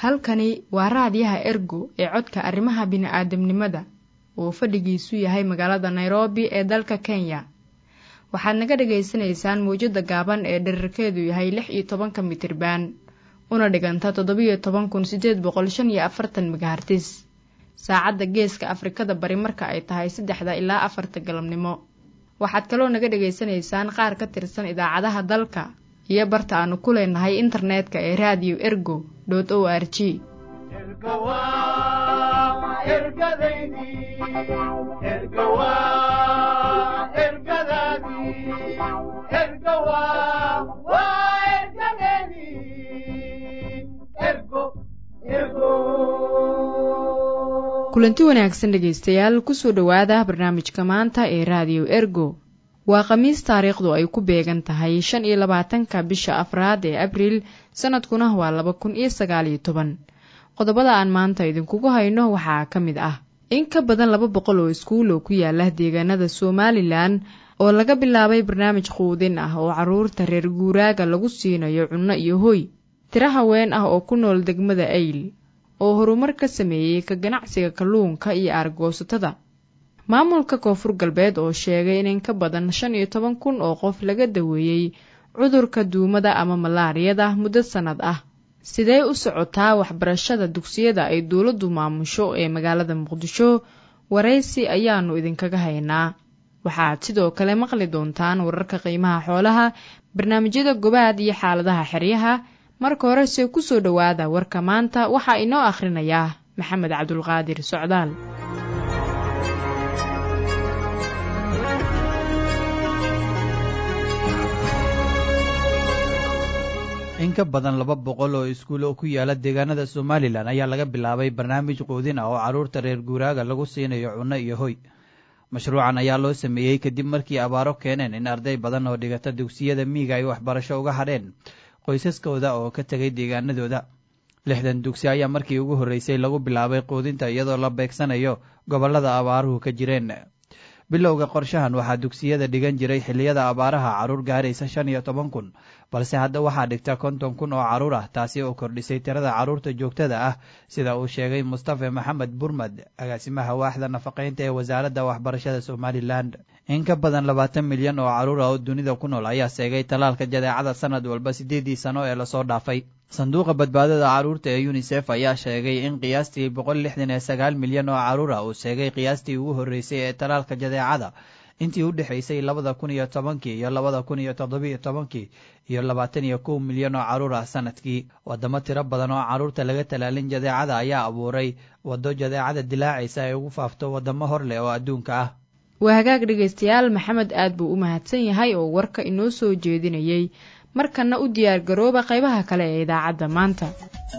halkani waa raadiyaha ergo ee codka arrimaha bini'aadamnimada oo fadhigiisu yahay magaalada nairobi ee dalka kenya waxaad naga dhagaysanaysaan mawjadda gaaban ee dherarkeedu yahay lix iyo tobanka mitirban una dhiganta toddobiyo toban kun siddeed boqol shan iyo afartan megahartis saacadda geeska afrikada bari marka ay tahay saddexda ilaa afarta galabnimo waxaad kaloo naga dhagaysanaysaan qaar ka tirsan idaacadaha dalka iyo barta aanu ku leenahay internetka ee raadiyo ergo dot o r g kulanti wanaagsan dhegaystayaal kusoo dhowaada barnaamijka maanta ee raadiyo ergo waa khamiis taariikhdu ay ku beegan tahay shan iyo labaatanka bisha afraad ee abriil sanadkuna waa laba kun iyo sagaaliyo toban qodobada aan maanta idinkugu hayno waxaa ka mid ah in ka badan laba boqol oo iskuul oo ku yaala deegaanada somalilan oo laga bilaabay barnaamij quudin ah oo carruurta reer guuraaga lagu siinayo cunno iyo hoy tiro haween ah oo ku nool degmada ayl oo horumar ka sameeyey ka ganacsiga kalluunka iyo aargoosatada maamulka koonfur galbeed oo sheegay in in ka badan shan iyo toban kun oo qof laga daweeyey cudurka duumada ama malaariyada muddo sannad ah sidee u socotaa waxbarashada dugsiyada ay dowladdu maamusho ee magaalada muqdisho waraysi ayaannu idinkaga haynaa waxaad sidoo kale maqli doontaan wararka qiimaha xoolaha barnaamijyada gobaad iyo xaaladaha xeryaha marka horese ku soo dhowaada warka maanta waxaa inoo akhrinayaa maxamed cabdulqaadir socdaal in ka badan laba boqol oo iskuul oo ku yaala deegaanada somalilan ayaa laga bilaabay barnaamij quudin ah oo carruurta reer guuraaga lagu siinayo cunno iyo hoy mashruucan ayaa loo sameeyey kadib markii abaaro keeneen in arday badan oo dhigata dugsiyada miiga ay waxbarasho uga hadheen qoysaskooda oo ka tegay deegaanadooda lixdan dugsi ayaa markii ugu horreysay lagu bilaabay quudinta iyadoo la beegsanayo gobollada abaaruhu ka jireen bilowga qorshahan waxaa dugsiyada dhigan jiray xilliyada abaaraha carruur gaaraysa shan iyo toban kun balse hadda waxaa dhigta konton kun oo carruur ah taasi oo kordhisay tirada carruurta joogtada ah sida uu sheegay mustafe maxamed burmad agaasimaha waaxda nafaqaynta ee wasaaradda waxbarashada somalilan in ka badan labaatan milyan oo carruur ah oo dunida ku nool ayaa seegay tallaalka jadeecada sanad walba siddeedii sano ee lasoo dhaafay sanduuqa badbaadada carruurta ee yunisef ayaa sheegay in qiyaastii boqol lixdan iyo sagaal milyan oo carruur ah uu seegay qiyaastii ugu horreysay ee tallaalka jadeecada intii u dhexaysay labada kun iyo tobankii iyo labada kun iyo toddobiiyo tobankii iyo labaatan iyo kow milyan oo carruur ah sanadkii waddamo tiro badan oo carruurta laga talaalin jadeecada ayaa abuuray waddo jadeecada dilaacaysa ay ugu faafto waddamo hor leh oo adduunka ah waa hagaag dhegaystayaal maxamed aad buu u mahadsan yahay oo warka inoo soo jeedinayey markanna u diyaar garooba qaybaha kale ee idaacadda maanta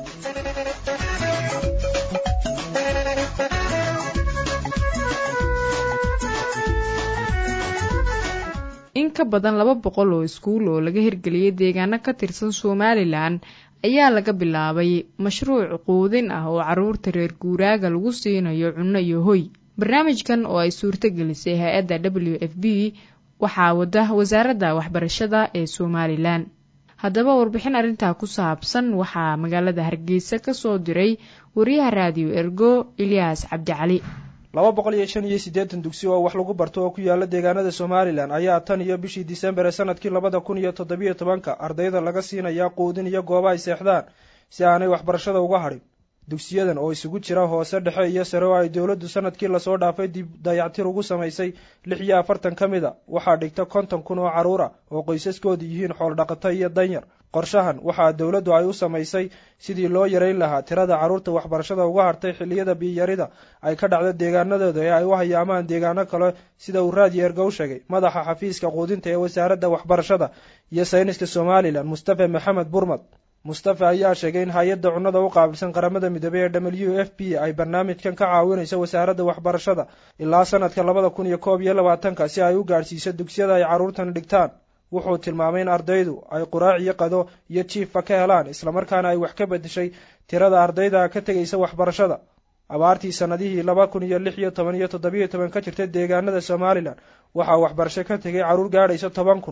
in ka badan laba boqol oo iskuul oo laga hirgeliyey deegaano ka tirsan somalilan ayaa laga bilaabay mashruuc quudin ah oo carruurta reer guuraaga lagu siinayo cunno iyo hoy barnaamijkan oo ay suurto gelisay hay-adda w f b waxaa wada wasaaradda waxbarashada ee somalilan haddaba warbixin arrintaa ku saabsan waxaa magaalada hargeysa ka soo diray wariyaha raadiyo ergo ilyaas cabdicali laba boqol iyo shan iyo siddeetan dugsi oo wax lagu barto oo ku yaala deegaanada somalilan ayaa tan iyo bishii disembar ee sanadkii labada kun iyo toddobiyo tobanka ardayda laga siinayaa quudin iyo gooba ay seexdaan si aanay waxbarashada uga hadhin dugsiyadan oo isugu jira hoose dhexe iyo sare oo ay dowladdu sanadkii lasoo dhaafay dib dayactir ugu samaysay lix iyo afartan ka mid a waxaa dhigta konton kun oo carruur ah oo qoysaskoodu yihiin xooldhaqato iyo danyar qorshahan waxaa dowladdu ay u samaysay sidii loo yarayn lahaa tirada carruurta waxbarashada uga hartay xilliyada biyarida ay ka dhacdo deegaanadooda ee ay u hayaamaan deegaano kale sida uu raadiyo ergow sheegay madaxa xafiiska quudinta ee wasaaradda waxbarashada iyo sayniska somalilan mustafe maxamed burmad mustafe ayaa sheegay in hay-adda cunnada u qaabilsan qaramada midoobey ee w f b ay barnaamijkan ka caawinayso wasaaradda waxbarashada ilaa sanadka labada kun iyo koob iyo labaatanka si ay u gaadhsiiso dugsiyada ay carruurtan dhigtaan wuxuu tilmaamay in ardaydu ay quraac iyo qado iyo jiifa ka helaan islamarkaana ay wax ka bedeshay tirada ardayda ka tegaysa waxbarashada abaartii sanadihii laba kun iyo lix iyo toban iyo toddobiyo toban ka jirtay deegaanada somalilan waxaa waxbarasho ka tegay carruur gaadhaysa toban kun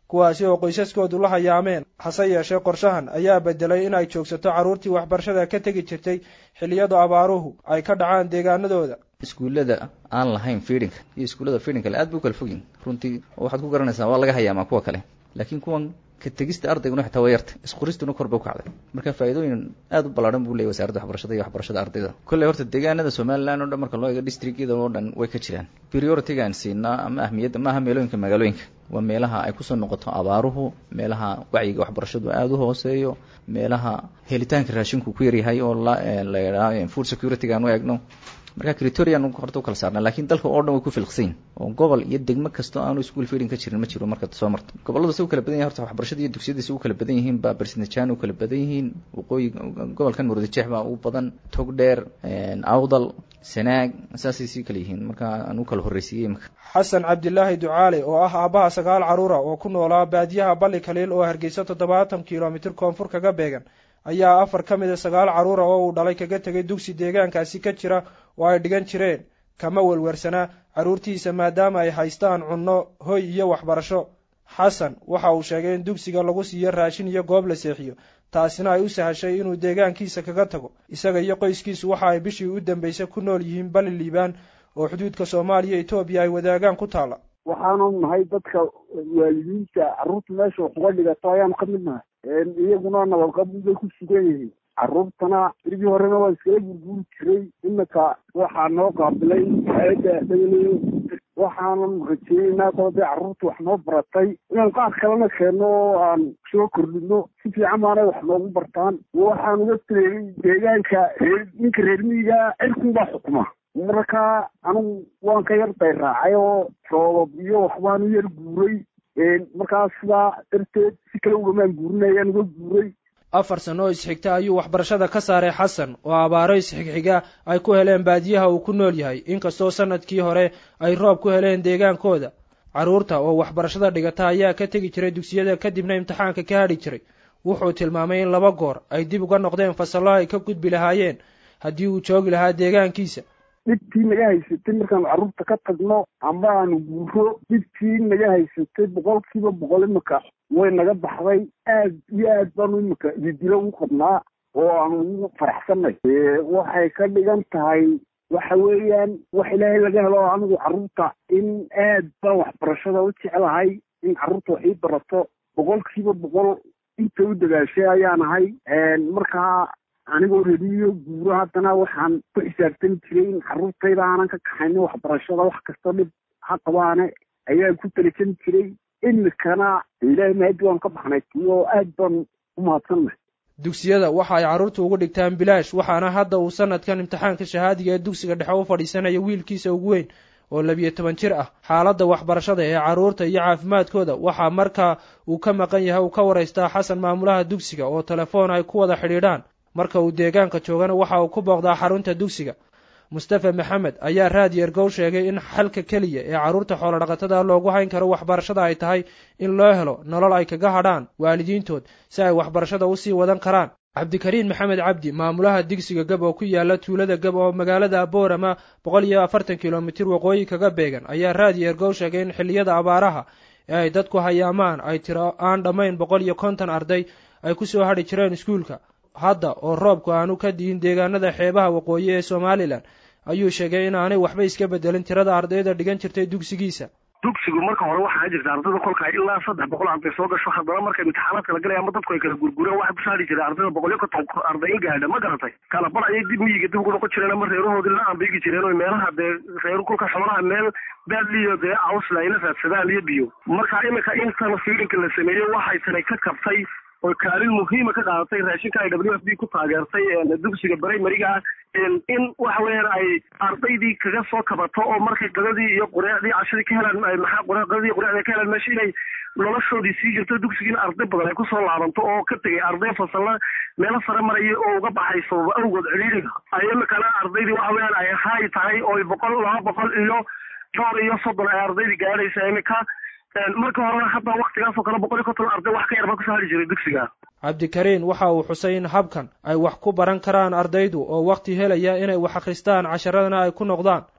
kuwaasi oo qoysaskoodu la hayaameen hase yeeshee qorshahan ayaa bedelay in ay joogsato carruurtii waxbarashada ka tegi jirtay xilliyadu abaaruhu ay ka dhacaan deegaanadooda iskuullada aan lahayn fiidhinka iyo iskuullada fiidhinkale aad bu kala fogyin runtii waxaad ku garanaysaa waa laga hayaamaa kuwa kale laakiin kuwan ka tegista ardayguna xitaa waa yarta isqoristuna kor bay u kacday marka faa'iidooyin aad u ballaadhan buu leeyay wasaaradda waxbarashada iyo waxbarashada ardayda kolley horta deegaanada somaliland o dhan marka loo eego districtyada oo dhan way ka jiraan priority-gaan siinaa ama ahmiyadda maaha meelooyinka magaalooyinka waa meelaha ay kusoo noqoto abaaruhu meelaha wacyiga waxbarashadu aada u hooseeyo meelaha helitaanka raashinku ku yaryahay oo la la yidhaha food security-ga aan u eegno marka critorian horta u kala saarna lakin dalka oo dhan way ku filqsayin oo gobol iyo degmo kastoo aanu school feeding ka jirin ma jiro markaad soo marto gobolladu si u kala badan yahin horta waxbarashada iyo dugsiyada si u kala badan yihiin baa barsinajaan u kala badan yihiin waqooyi gobolkan murudijeex baa u badan togdheer awdal sanaag saasay sii kala yihiin marka aan u kala horreysiiyey imika xasan cabdilaahi ducaale oo ah aabbaha sagaal carruura oo ku noolaa baadiyaha balli kaliil oo hargeysa toddobaatan kilomitir koonfur kaga beegan ayaa afar ka mid a sagaal carruura oo uu dhalay kaga tegay dugsi deegaankaasi ka jira oo ay dhigan jireen kama welwersanaa carruurtiisa maadaama ay haystaan cunno hoy iyo waxbarasho xasan waxa uu sheegay in dugsiga lagu siiyo raashin iyo goob la seexiyo taasina ay u sahashay inuu deegaankiisa kaga tago isaga iyo qoyskiisu waxa ay bishii u dambeysay ku nool yihiin bali liibaan oo xuduudka soomaaliya etoobiya ay wadaagaan ku taalla waxaanu nahay dadka waalidiinta carruurta meesha wax uga dhigato ayaanu ka mid nahay iyaguna nabadqabin bay ku sugan yihiin carruurtana irgii horena waa iskala gurguuri jiray iminka waxaa noo qaabilay hay-adda dhagaleyo waxaanan rajeeyeynaa koo dee carruurta wax noo baratay inaan qaar kalena keenno oo aan soo kordhino si fiican baanay wax noogu bartaan waxaan uga tireeyey deegaanka reer ninka reer miyiga cirkunbaa xukuma marka anigu waan ka yar dayraacay oo roobab iyo waxbaan u yar guuray markaas sidaa darteed si kale ugamaan guurinayaan uga guuray afar sano oo isxigta ayuu waxbarashada ka saaray xasan oo abaaro isxigxiga ay ku heleen baadiyaha uu ku nool yahay inkastoo sanadkii hore ay roob ku heleen deegaankooda carruurta oo waxbarashada dhigata ayaa ka tegi jiray dugsiyada kadibna imtixaanka ka hadhi jiray wuxuu tilmaamay in laba goor ay dib uga noqdeen fasallo ay ka gudbi lahaayeen haddii uu joogi lahaa deegaankiisa dhibtii naga haysatay markaanu carruurta ka tagno amba aanu guuro dhibtii naga haysatay boqolkiiba boqol imika way naga baxday aad iyo aad baanu imika ididilo u qabnaa oo aanu ugu faraxsanay waxay ka dhigan tahay waxa weeyaan wax ilaahay laga helo anigu carruurta in aad baan waxbarashada u jeclahay in carruurta wax ii barato boqolkiiba boqol inta u dadaashay ayaan ahay markaa anigoo rediyo guuro haddana waxaan ku xisaabtami jiray in carruurtayda aanan ka kaxaynin waxbarashada wax kasta dhib ha qabaane ayaan ku talisan jiray imikana ilaahay mahadi waan ka baxnay tiyo aad baan u mahadsannahay dugsiyada waxa ay carruurta ugu dhigtaan bilaash waxaana hadda uu sanadkan imtixaanka shahaadiga ee dugsiga dhexe u fadhiisanaya wiilkiisa ugu weyn oo labiyo toban jir ah xaaladda waxbarashada ee carruurta iyo caafimaadkooda waxaa marka uu ka maqan yahay uu ka waraystaa xasan maamulaha dugsiga oo telefoon ay ku wada xidhiidhaan marka uu deegaanka joogana waxa uu ku booqdaa xarunta dugsiga mustafa maxamed ayaa raadi ergow sheegay in xalka keliya ee carruurta xoolodhaqatada loogu hayn karo waxbarashada ay tahay in loo helo nolol ay kaga hadhaan waalidiintood si ay waxbarashada usii wadan karaan cabdikariin maxamed cabdi maamulaha digsiga gab oo ku yaala tuulada gab oo magaalada boorama boqol iyo afartan kilomitir waqooyi kaga beegan ayaa raadi ergow sheegay in xilliyada abaaraha ee ay dadku hayaamaan ay tiro aan dhammayn boqol iyo konton arday ay kusoo hadhi jireen iskuulka hadda oo roobku aanu ka dihin deegaanada xeebaha waqooyi ee somalilan ayuu sheegay in aanay waxba iska bedelin tirada ardayda dhigan jirtay dugsigiisa dugsigu marka hore waxaa jirta ardayda kolka ilaa saddex boqol arday soo gasho haddana marka imtixaanaadka la galaya ama dadku ay kala gurgureen waxaa ku saari jiray ardayda boqol iyo konton arday in gaadha ma garatay kala bar ayay dib miyiga dib ugu noqon jireen ama reerahoodii la ambigi jireen oo meelaha dee reeru kolka xoolaha meel baadliyo dee awsla ayla raadsadaan iyo biyo marka iminka intan fiilinka la sameeyey waxay tanay ka kabtay oo kaalin muhiima ka qaadatay raashinka ay w f b ku taageertay dugsiga brimariga ah in waxa weeyaan ay ardaydii kaga soo kabato oo markay qadadii iyo qureecdii cashadii ka helaan maxaa qadadii qureecdii ka helaan meesha inay noloshoodii sii jirto dugsigiina arday badan ay kusoo laabanto oo ka tegay arday fasalla meelo sare maraya oo uga baxay sababa awgood ciriiriga ay imikana ardaydii waxa weeyaan ay haay tahay oo boqol laba boqol iyo dhowr iyo soddon ay ardaydii gaadhaysa imika marka horena hadda waktigaasoo kale boqol iyo konton arday wax ka yar baa kusoo hari jiray dugsiga cabdikariin waxa uu xusay in habkan ay wax ku baran karaan ardaydu oo wakti helaya inay wax akhristaan casharadana ay ku noqdaan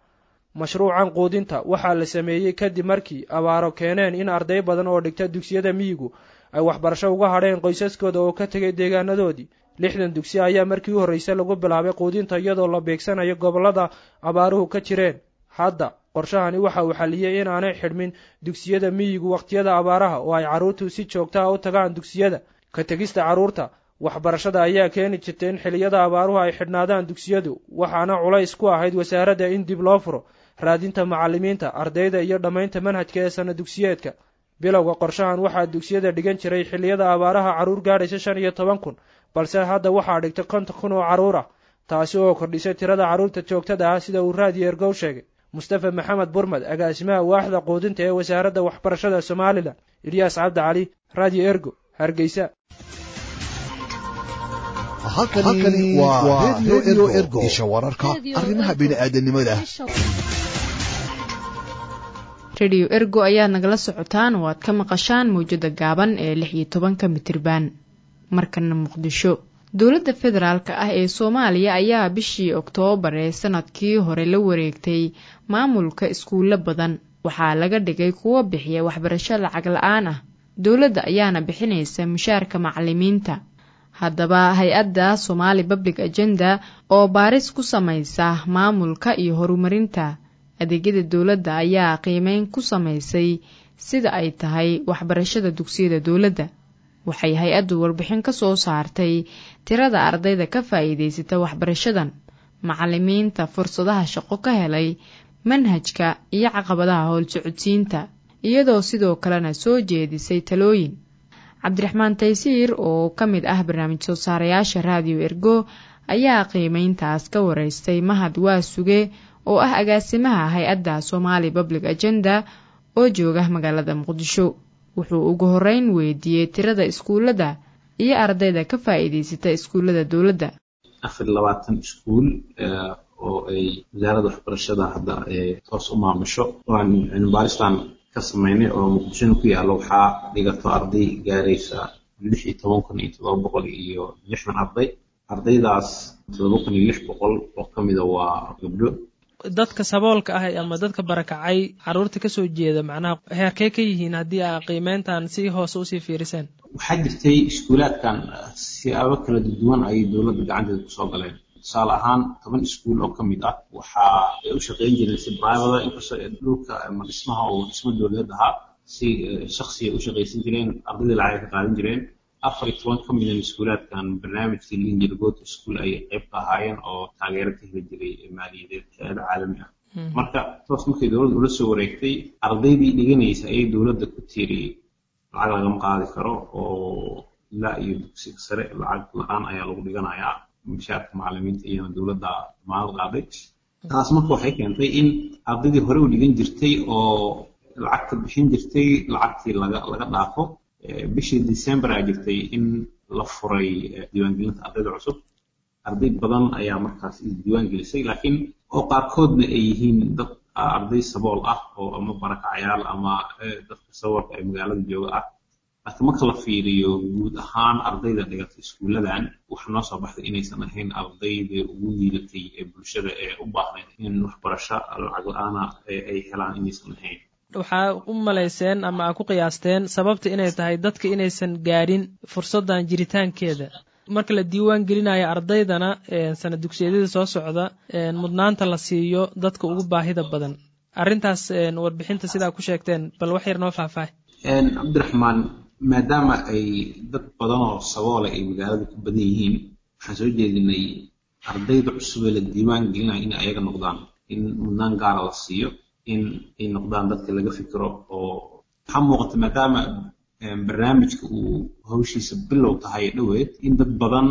mashruucan quudinta waxaa la sameeyey kadib markii abaaro keeneen in arday badan oo dhigta dugsiyada miyigu ay waxbarasho uga hadheen qoysaskooda oo ka tegay deegaanadoodii lixdan dugsi ayaa markii u horreysay lagu bilaabay quudinta iyadoo la beegsanayo gobollada abaaruhu ka jireen hadda qorshahani waxa uu xaliyey in aanay xidhmin dugsiyada miyigu wakhtiyada abaaraha oo ay carruurtu si joogta ah u tagaan dugsiyada ka tegista carruurta waxbarashada ayaa keeni jirtay in xiliyada abaaruhu ay xidhnaadaan dugsiyadu waxaana culays ku ahayd wasaaradda in dib loo furo raadinta macallimiinta ardayda iyo dhammaynta manhajka ee sana dugsiyeedka bilowga qorshahan waxaa dugsiyada dhigan jiray xilliyada abaaraha carruur gaadhaysa shan iyo toban kun balse hadda waxaa dhigtay konton kun oo carruur ah taasi oo kordhisay tirada carruurta joogtada ah sida uu raadiyo ergow sheegay mustafa maxamed burmad agaasimaha waaxda quudinta ee wasaaradda waxbarashada somalilan ilyaas cabdi cali raadiyo ergo hargeysa halkani waa redio ergo isha wararka arrimaha bini'aadanimada rediyo ergo ayaad nagala socotaan oo aad ka maqashaan mawjada gaaban ee lix iyo tobanka mitriban markana muqdisho dowladda federaalka ah ee soomaaliya ayaa bishii oktoobar ee sanadkii hore la wareegtay maamulka iskuulo badan waxaa laga dhigay kuwo bixiya waxbarasho lacag la-aan ah dowladda ayaana bixinaysa mushaarka macalimiinta haddaba hay-adda somaali public agenda oo baaris ku samaysa maamulka iyo horumarinta adeegyada dowladda ayaa qiimeyn ku samaysay sida ay tahay waxbarashada dugsiyada dowladda waxay hay-addu warbixin ka soo saartay tirada ardayda ka faa'iidaysata waxbarashadan macalimiinta fursadaha shaqo ka helay manhajka iyo caqabadaha howlsocodsiinta iyadoo sidoo kalena soo jeedisay talooyin cabdiraxmaan taysiir oo ka mid ah barnaamij soo saarayaasha raadiyo ergo ayaa qiimeyntaas ka wareystay mahad waa suge oo ah agaasimaha hay-adda somaali public agenda oo jooga magaalada muqdisho wuxuu ugu horeyn weydiiyey tirada iskuullada iyo ardayda ka faa'iidaysata iskuullada dowladda afar iyo labaatan iskuul oo ay wasaaradda waxbarashada hadda toos u maamusho waan cilmibaaristan ka sameynay oo muqdishona ku yaalla waxaa dhigato arday gaaraysa lix iyo toban kun iyo todoba boqol iyo lixdan arday ardaydaas todoba kun iyo lix boqol oo ka mida waa gabdho dadka saboolka ah ama dadka barakacay caruurta kasoo jeeda macnaha heerkee ka yihiin haddii aa qiimeyntan si hoose usii fiiriseen waxaa jirtay iskuulaadkan siyaabo kala duwan ayay dowladda gacanteeda kusoo galeen tusaale ahaan toban iskuul oo ka mid ah waxaa ay u shaqeyn jireen si brivada inkastoo dhulka ama dhismaha oo dhismo dowladeed ahaa si shaksiya u shaqaysan jireen ardayda lacag ka qaadan jireen afar iyo toban ka midan iskuulaadkan barnaamijkii linjir goot school ayay qayb ka ahaayeen oo taageero ka heli jiray maaliyadeed hay-ada caalami ah marka toos markay dowladda ula soo wareegtay ardaydii dhiganaysa ayay dowladda ku tiiri lacag lagama qaadi karo oo ilaa iyo dugsiga sare lacag la-aan ayaa lagu dhiganayaa mushaarka macalimiinta iyana dowladda damaanad qaaday taas marka waxay keentay in ardaydii hore u dhigan jirtay oo lacagta bixin jirtay lacagtii laga laga dhaafo bishii december aa jirtay in la furay diiwaangelinta ardayda cusub arday badan ayaa markaas isdiiwaan gelisay laakiin oo qaarkoodna ay yihiin dad arday sabool ah oo ama barakacayaal ama dadka saboolka ee magaalada jooga ah laakiin marka la fiiriyo guud ahaan ardayda dhigata iskuuladan waxaa noo soo baxday inaysan ahayn ardayda ugu liidatay ee bulshada ee u baahnayd in waxbarasho lacag la-aana ay helaan inaysan ahayn waxaa u malayseen ama aa ku qiyaasteen sababta inay tahay dadka inaysan gaadhin fursaddan jiritaankeeda marka la diiwaan gelinayo ardaydana sana dugsiyadyada soo socda mudnaanta la siiyo dadka ugu baahida badan arrintaas warbixinta sidaa ku sheegteen bal wax yar noo faahfaahy cabdiraxmaan maadaama ay dad badan oo saboola ay magaalada ku badan yihiin waxaan soo jeedinay ardayda cusub ee la diiwaan gelinayo in ayaga noqdaan in mudnaan gaara la siiyo in ay noqdaan dadka laga fikiro oo waxaa muuqata maadaama barnaamijka uu hawshiisa bilow tahay dhoweed in dad badan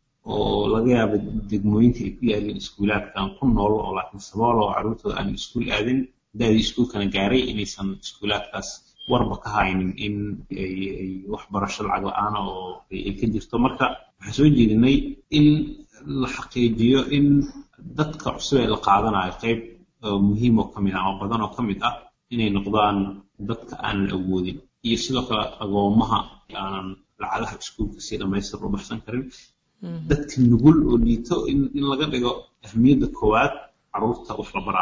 oo laga yaaba degmooyinka ay ku yaaleen iskuulaadkan ku nool oo laakiin sabool oo carruurtooda aan iskuul aadin daadii iskuulkana gaaray inaysan iskuulaadkaas warba ka haynin in ay waxbarasho lacag la-aana oo ay ka jirto marka waxaan soo jeedinay in la xaqiijiyo in dadka cusub ee la qaadanayo qayb muhiim oo ka mid ah ama badan oo ka mid ah inay noqdaan dadka aanan awoodin iyo sidoo kale agoomaha aanan lacagaha iskuulka si dhammaystir u baxsan karin dadka nugul oo liito in laga dhigo ahmiyadda koowaad carruurta wax la baraayo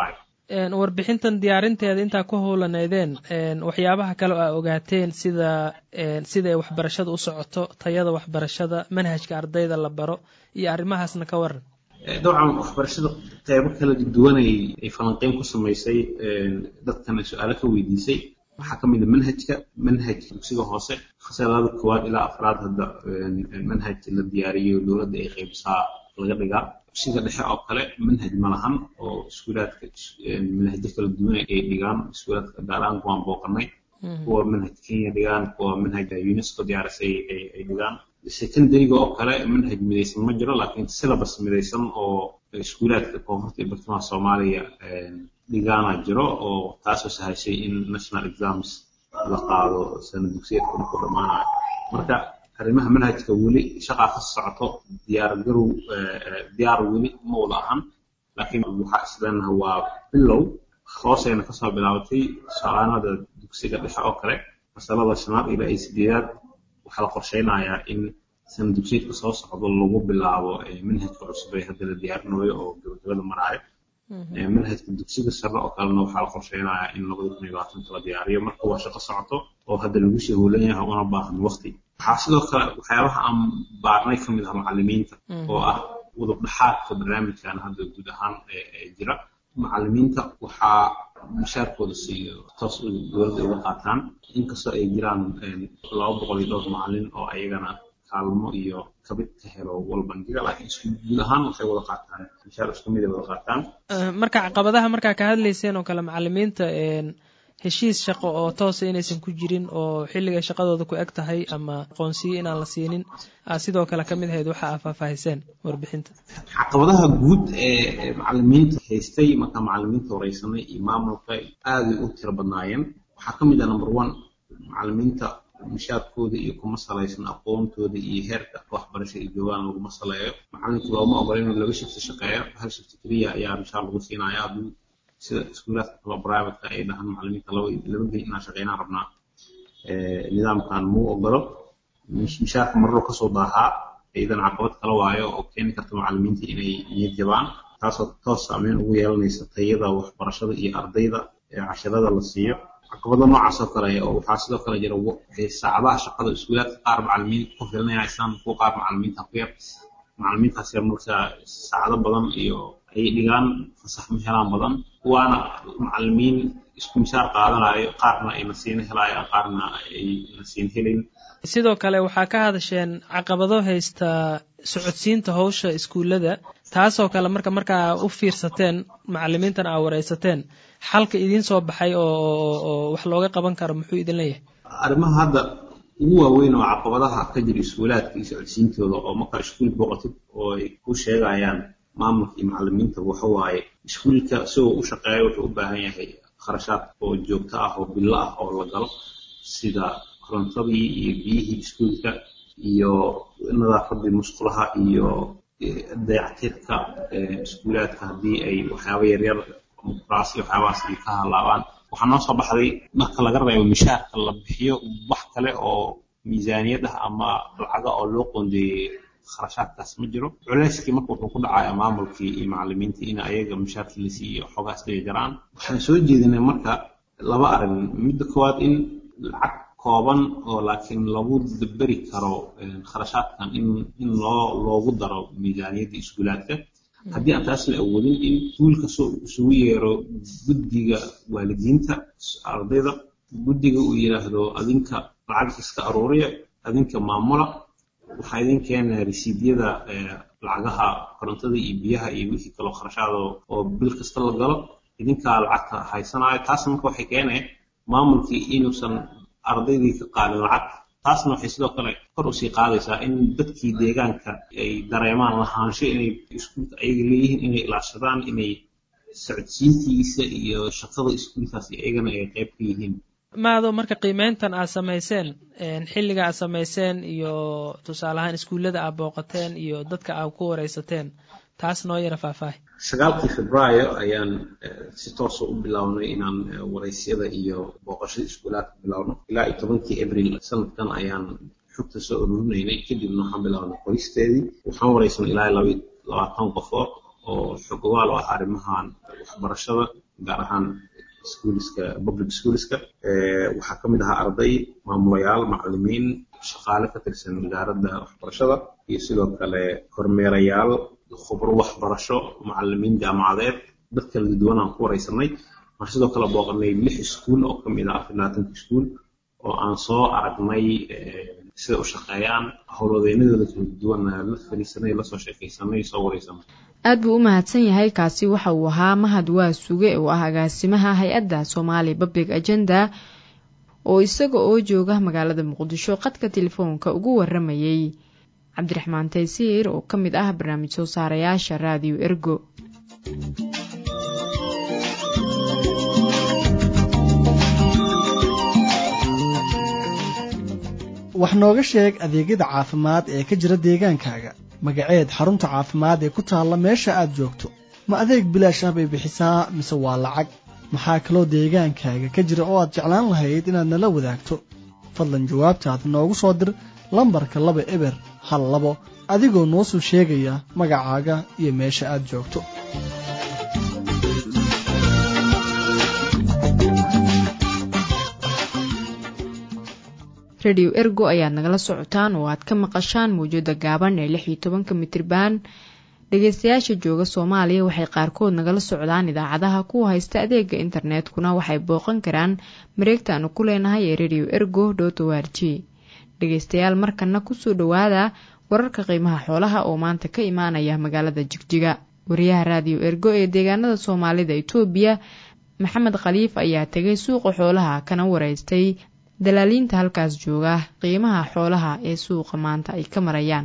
warbixintan diyaarinteeda intaa ku howlaneydeen waxyaabaha kale oo aa ogaateen sida sida ay waxbarashada u socoto tayada waxbarashada manhajka ardayda la baro iyo arrimahaasna ka waran dabcan waxbarashada qeybo kala duwan ay falanqeyn ku samaysay dadkana su-aalo ka weydiisay waxaa ka mid a manhajka manhajka dugsiga hoose fasalada koowaad ilaa afraad hadda manhaj la diyaariyo dowladda ay qeybisaa laga dhigaa dugsiga dhexe oo kale manhaj ma lahan oo iskuulaadka manhajyo kala duwan ay dhigaan iskuulaadka gaaraan kuwaan booqanay kuwa manhaj kenya dhigaan kuwa manhaj unesco diyaarisay ay dhigaan secondaryga oo kale manhaj midaysan ma jiro laakiin syllabus midaysan oo iskuulaadka koonfurta iyo bartamaha soomaaliya dhigaana jiro oo taasoo sahashay in national exams la qaado sana dugsiyeedka marku dhammaanayo marka arrimaha manhajka weli shaqaa ka socoto diyaargarow diyaar weli ma wada ahan laakiin waxaa isleenaha waa bilow hoosayna kasoo bilaabatay shaqaanada dugsiga dhexe oo kale fasalada shanaad ilaa iyo sideedaad waxaa la qorsheynayaa in sana dugsiyeedka soo socdo lagu bilaabo manhajka cusub ee hadda la diyaarinayo oo gabagabada maraayo manhajka dugsiga sare oo kalena waxaa la qorsheynayaa in labada kun iyo labaatanka la diyaariyo marka waa shaqo socoto oo hadda lagu sii howlan yahay una baahan waqti waxaa sidoo kale waxyaabaha aan baarnay ka mid ah macalimiinta oo ah udub dhaxaadka barnaamijkan hadda guud ahaan jira macalimiinta waxaa mushaarkooda siiyo toos dowladda uga qaataan inkastoo ay jiraan laba boqol iyo dhowr macalin oo ayagana kaalmo iyo kabid ka helo walbangiga laakiin isku guud ahaan waxay wada qaataan mushaar isku mid ay wada qaataan marka caqabadaha markaa ka hadlayseen oo kale macalimiinta heshiis shaqo oo toosa inaysan ku jirin oo xilligay shaqadooda ku eg tahay ama aqoonsiyo inaan la siinin sidoo kale ka mid ahayd waxa aa faahfaahiseen warbixinta caqabadaha guud ee macalimiinta haystay markaa macalimiinta wareysanay iyo maamulka aaday u tiro badnaayeen waxaa ka mid ah number one macalimiinta mushaarkooda iyo kuma salaysan aqoontooda iyo heerka waxbarasho ay joogaan laguma saleeyo macalinka looma ogola inuu laba shifti shaqeeyo hal shifti keliya ayaa mushaar lagu siinaya hadduu sida iskuulaadka kalo privateka ay dhahaan macalimiinta laba laba gey inaan shaqeynaan rabnaa nidaamkan muu ogolo mushaarka marro kasoo daahaa iyadan caqabad kala waayo oo keeni karta macalimiinta inay niyad jabaan taasoo toos saameyn ugu yeelanaysa tayada waxbarashada iyo ardayda ee casharada la siiyo caqabado noocaas oo kale oo waxaa sidoo kale jira saacadaha shaqada iskuulaadka qaar macalimiinta ku filinaysaan kuwa qaar macalimiinta ku yar macalimiintaas yar marka saacado badan iyo ay dhigaan fasax ma helaan badan kuwaana macalimiin isku mishaar qaadanayo qaarna ay nasiino helayaan qaarna ay nasiin helayn sidoo kale waxaa ka hadasheen caqabado haysta socodsiinta howsha iskuullada taasoo kale marka markaa u fiirsateen macalimiintan aa wareysateen xalka idiin soo baxay oo wax looga qaban karo muxuu idin leeyahay arrimaha hadda ugu waaweyn oo caqabadaha ka jira iskuulaadka iyo socodsiintooda oo markaa iskuul booqatid oo ay ku sheegayaan maamulka iyo macalimiinta waxa waaye iskuulka isagoo u shaqeeya wuxuu u baahan yahay kharashaad oo joogto ah oo bilo ah oo la galo sida korontadii iyo biyihii iskuulka iyo nadaafadii musqulaha iyo dayactirka iskuulaadka haddii ay waxyaaba yaryar kuraas iyo waxyaabahaas ay ka halaabaan waxaa noo soo baxday marka laga reebo mishaarka la bixiyo wax kale oo miisaaniyad ah ama lacaga oo loo qoondeeyey kharashaadkaas ma jiro culeyskii marka wuxuu ku dhacayaa maamulkii iyo macalimiintii in ayaga mushaarkii la siiyo xoogaas dhiga jaraan waxaan soo jeedinay marka laba arrin midda koowaad in lacag kooban oo laakiin lagu daberi karo kharashaadkan in in loo loogu daro miisaaniyadda iskuulaadka haddii aan taas la awoodin in iskuulka isugu yeero guddiga waalidiinta ardayda guddiga uu yidhaahdo adinka lacag iska aruuriya adinka maamula waxaa idin keenaya resiidyada lacagaha korontada iyo biyaha iyo wixii kaloo kharashaada oo bil kasta la galo idinkaa lacagta haysanayo taasna marka waxay keenaya maamulkii inuusan ardaydii ka qaadin lacag taasna waxay sidoo kale kor usii qaadaysaa in dadkii deegaanka ay dareemaan lahaansho inay iskuulka ayaga leeyihiin inay ilaashadaan inay socodsiintiisa iyo shaqada iskuulkaas iyagana ay qayb ka yihiin maado marka qiimeyntan aad samayseen xilliga aad samayseen iyo tusaale ahaan iskuullada aad booqateen iyo dadka aad ku wareysateen taas noo yara faahfaahi sagaalkii febraayo ayaan si toosa u bilownay inaan wareysyada iyo booqashada iskuulaadka bilowno ilaa iyo tobankii abril sanadkan ayaan xogta soo ururinaynay kadibna waxaan bilownay qoristeedii waxaan wareysanay ilaa laba labaatan qofood oo xogogaal u ah arrimahan waxbarashada gaar ahaan iskuuliska public schooliska waxaa ka mid ahaa arday maamulayaal macallimiin shaqaale ka tirsan wasaaradda waxbarashada iyo sidoo kale kormeerayaal khubro waxbarasho macallimiin jaamacadeed dad kala duwan aan ku wareysanay waxaan sidoo kale booqanay lix iskuul oo ka mid ah afar labaatanka iskuul oo aan soo aragnay sida u shaqeeyaan howlwadeynadooda kala duwan la fariisanay lasoo sheekaysanay soo wareysanay aad buu u mahadsan yahay kaasi waxa uu ahaa mahad waa suge oo ah agaasimaha hay-adda somaali public agenda oo isaga oo jooga magaalada muqdisho qadka telefoonka ugu waramayey cabdiraxmaan taysiir oo ka mid ah barnaamij soo saarayaasha raadiyo ergo wax nooga sheeg adeegyada caafimaad ee ka jira deegaankaaga magaceed xarunta caafimaad ee ku taalla meesha aad joogto ma adeeg bilaash ah bay bixisaa mise waa lacag maxaa kaloo deegaankaaga ka jira oo aad jeclaan lahayd inaad nala wadaagto fadlan jawaabtaad noogu soo dir lambarka laba eber hal labo adigoo noo soo sheegaya magacaaga iyo meesha aad joogto rediyo ergo ayaad nagala socotaan oo aad ka maqashaan mawjada gaaban ee lix iyo tobanka mitriban dhegeystayaasha jooga soomaaliya waxay qaarkood nagala socdaan idaacadaha kuwa haysta adeega internetkuna waxay booqan karaan mareegta aanu ku leenahay ee rediyo ergo dot o r g dhegeystayaal markana kusoo dhowaada wararka qiimaha xoolaha oo maanta ka imaanaya magaalada jigjiga wariyaha raadiyo ergo ee deegaanada soomaalida itoobiya maxamed khaliif ayaa tegay suuqa xoolaha kana wareystay dalaaliinta halkaas jooga qiimaha xoolaha ee suuqa maanta ay ka marayaan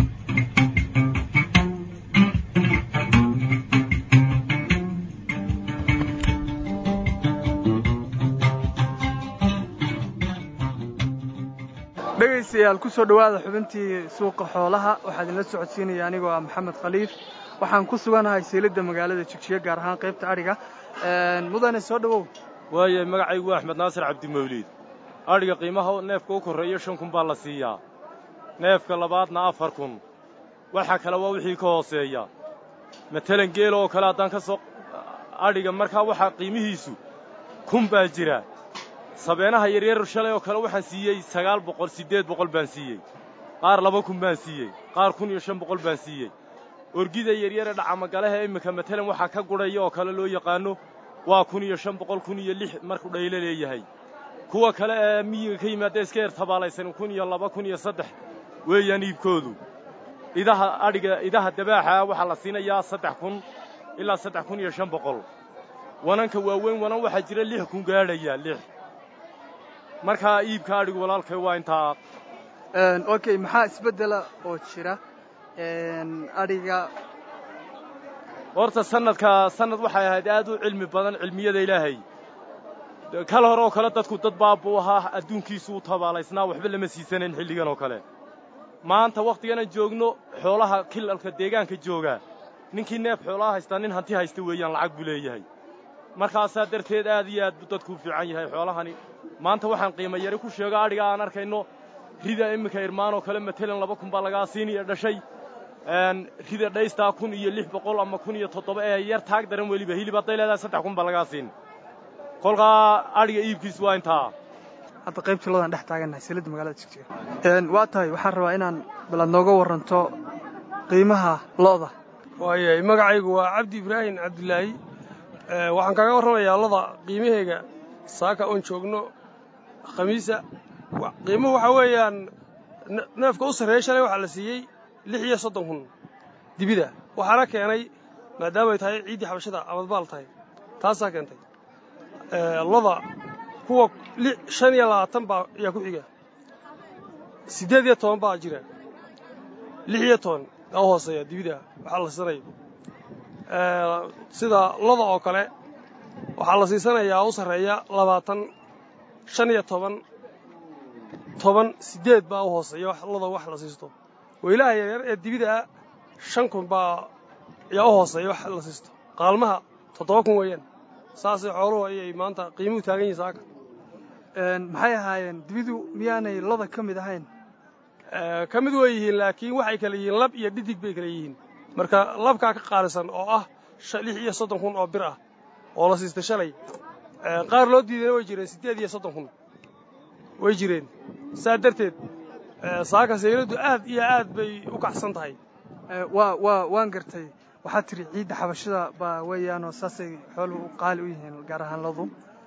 dhegaystayaal kusoo dhowaada xubintii suuqa xoolaha waxaa idinla socodsiinaya anigoo ah maxamed khaliif waxaan ku suganahay seelidda magaalada jigjiga gaar ahaan qaybta adhiga mudane soo dhowow waaye magacaygu waa axmed naasir cabdimawliid adhiga qiimaha neefka u korreeyo shan kun baa la siiyaa neefka labaadna afar kun waxa kale waa wixii ka hooseeya matalan geela oo kale haddaan ka soo adhiga markaa waxaa qiimihiisu kun baa jira sabeenaha yaryar shalay oo kale waxaan siiyey sagaal boqol siddeed boqol baan siiyey qaar laba kun baan siiyey qaar kun iyo shan boqol baan siiyey orgida yaryare dhacamagalaha imminka matalan waxaa ka gudhaya oo kale loo yaqaanno waa kun iyo shan boqol kun iyo lix markuu dhaylo leeyahay kuwa kale ee miyiga ka yimaadda iska yar tabaalaysan kun iyo laba kun iyo saddex weeyaan iibkoodu idaha adhiga idaha dabaaxa waxaa la siinayaa saddex kun ilaa saddex kun iyo shan boqol wananka waaweyn wanan waxaa jira lix kun gaadhaya lix markaa iibka adhigu walaalkay waa intaa okay maxaa isbeddela oo jira adhiga horta sannadka sannad waxay ahayd aad u cilmi badan cilmiyada ilaahay kal hore oo kale dadku dad baabbuu ahaa adduunkiisu u tabaalaysnaa waxba lama siisanayn xilligan oo kale maanta wakhtiganan joogno xoolaha kilalka deegaanka jooga ninkii neef xoolaha haystaa nin hanti haysta weeyaan lacag buu leeyahay markaasaa darteed aad iyo aad buu dadku u fiican yahay xoolahani maanta waxaan qiimo yari ku sheego adhiga aan arkayno rida imminka irmaan oo kale matalan laba kun baa lagaa siiniya dhashay rida dhaystaa kun iyo lix boqol ama kun iyo toddoba ee yar taag daran weliba hilib hadday leedahay saddex kun baa lagaa siin kolkaa adhiga iibkiis waa intaa hadda qaybtii loodaan dhex taagannahay silidda magaalada jigjiga waa tahay waxaan rabaa inaan balaad nooga warranto qiimaha lo'da waayay magacaygu waa cabdi ibraahim cabdilaahi waxaan kaaga warramayaa loda qiimaheega saaka oon joogno khamiisa qiimuhu waxaa weeyaan neefka u sarreeya shalay waxaa la siiyey lix iyo soddon kun dibida waxaana keenay maadaamay tahay ciiddii xabashada abadbaal tahay taasaa keentay loda kuwa shan iyo labaatan baa ayaa ku xiga siddeed iyo toban baa jira lix iyo toban aa u hooseeya dibida waxaa la siisanayo sida loda oo kale waxaa la siisanayaa u sarreeya labaatan shan iyo toban toban siddeed baa u hooseeya loda wax la siisto weylaha yaryar ee dibidaa shan kun baa ayaa u hooseeya wax la siisto qaalmaha toddoba kun weeyaan saasay xooluhu ayay maanta qiimuhu taagan yihin saaka maxay ahaayeen dibidu miyaanay loda ka mid ahayn ka mid way yihiin laakiin waxay kale yihiin lab iyo dhidig bay kale yihiin marka labkaa ka qaalisan oo ah lix iyo soddon kun oo bir ah oo la siistay shalay qaar loo diidayna way jireen siddeed iyo soddon kun way jireen saa darteed saaka sayladdu aad iyo aad bay u kacsan tahay waa waa waan gartay waxaad tidhi ciidda xabashada baa weeyaanoo saasay xooluhu u qaali u yihiin gaar ahaan ladu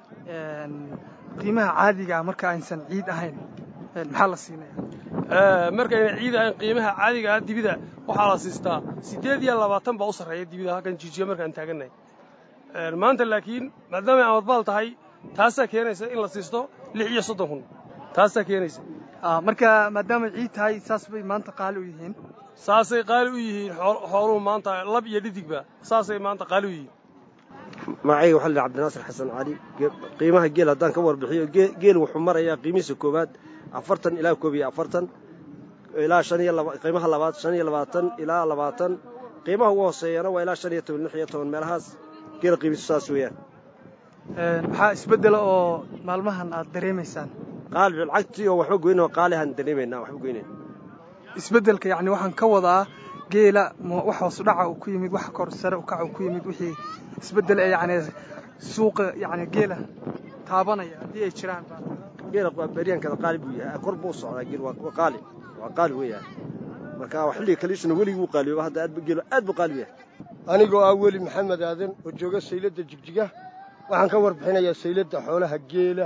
qiimaha caadigaa marka aysan ciid ahayn maxaa la siinaya markayna ciid ahayn qiimaha caadiga ah dibida waxaa la siistaa siddeed iyo labaatan baa u sarreeya dibida halkan jijiya markaan taagannahay maanta laakiin maadaamay amadbaal tahay taasaa keenaysa in la siisto lix iyo soddon kun taasaa keenaysa marka maadaamay ciid tahay saas bay maanta qaali u yihiin saasay qaali u yihiin xooluhu maanta lab iyo dhidigba saasay maanta qaali u yihiin magacayga waxaa la cabdinaasir xasan cali qiimaha geel haddaan ka warbixiyo geel wuxuu marayaa qiimihiisa koowaad afartan ilaa koob iyo afartan ilaa shan iyo qiimaha labaad shan iyo labaatan ilaa labaatan qiimaha ugu hooseeyana waa ilaa shan iyo toban lix iyo toban meelahaas geela qiimihiisu saas weeyaan maxaa isbeddela oo maalmahan aad dareemaysaan qaali lacagtii oo waxba goyna qaalihaan dareemaynaa waxba goynayn isbeddelka yacni waxaan ka wadaa geela wax hoosu dhaca uu ku yimid wax kor sare u kaca uu ku yimid wixii isbeddel ee yacni suuqa yacni geela taabanaya haddii ay jiraan geela beryankada qaali buu yahay kor buu socdaa geel waa qaali waa qaali weeyaan marka xilliga kaliisuna weligii wuu qaaliyooba hadda aad geelo aad buu qaali u yahay anigoo ah weli maxamed aadan oo jooga sayladda jigjiga waxaan ka warbixinayaa sayladda xoolaha geela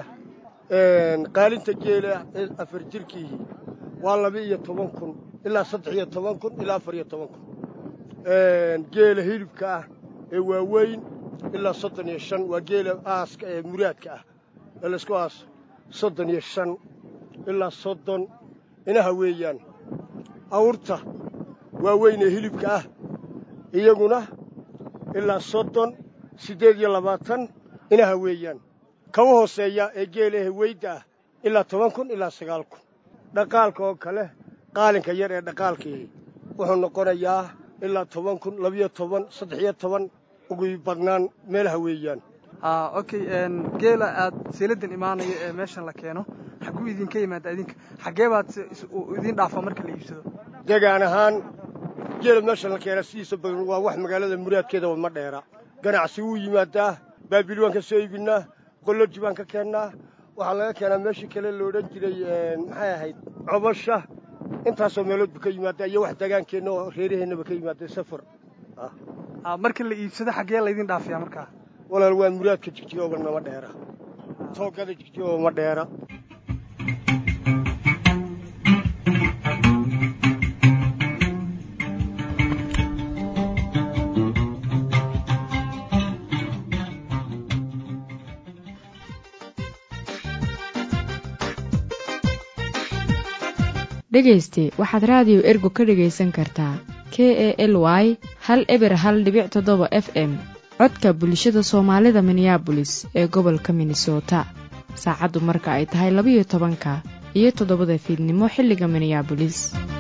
qaalinta geela ee afar jirkiihii waa laba iyo toban kun ilaa saddex iyo toban kun ilaa afar iyo toban kun geela hilibka ah ee waaweyn ilaa soddon iyo shan waa geela aaska ee muraadka ah ee laysku aaso soddon iyo shan ilaa soddon inaha weeyaan awrta waaweyn ee hilibka ah iyaguna ilaa soddon siddeed iyo labaatan inaha weeyaan kawa hooseeya ee geelahe weydda ah ilaa toban kun ilaa sagaal kun dhaqaalka oo kale qaalinka yar ee dhaqaalkii wuxuu noqonayaa ilaa toban kun labiyo toban saddex iyo toban ugu badnaan meelaha weeyaan okay geela aad sayladdan imaanaya ee meeshan la keeno xagguu idinka yimaada idinka xaggee baad idiin dhaafaa marka la iibsado degaan ahaan geela meeshan la keena sidiisa badan waa wax magaalada muraadkeedaba ma dheera ganacsi wuu yimaadaa baabil waan ka soo iibinaa qolloji baan ka keennaa waxaa laga keenaa meeshii kale la odhan jiray maxay ahayd cobasha intaasoo meelood bu ka yimaadaa iyo wax degaankeenna oo reeraheennaba ka yimaada safar marka la iibsado xaggee laydin dhaafiyaa markaa walaal waa muraadka jigjigooba nama dheera toogada jigjigooba ma dheera dhegayste waxaad raadiyo ergo ka dhegaysan kartaa k e l y hal eber hal dhibic toddoba f m codka bulshada soomaalida minneabolis ee gobolka minnesota saacaddu marka ay tahay labayo tobanka iyo toddobada fiidnimo xilliga minneabolis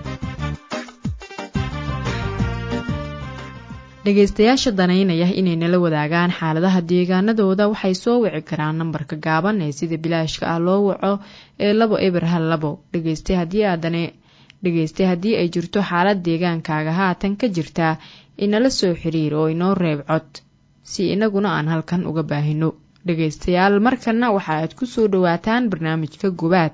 dhegaystayaasha danaynaya inay nala wadaagaan xaaladaha deegaanadooda waxay soo wici karaan nambarka gaaban ee sida bilaashka ah loo waco ee labo eber hal labo dhegayste haddii aadane dhegayste haddii ay jirto xaalad deegaankaaga haatan ka jirtaa inala soo xiriir oo inoo reeb cod si inaguna aan halkan uga baahino dhegaystayaal markanna waxa aad ku soo dhowaataan barnaamijka gobaad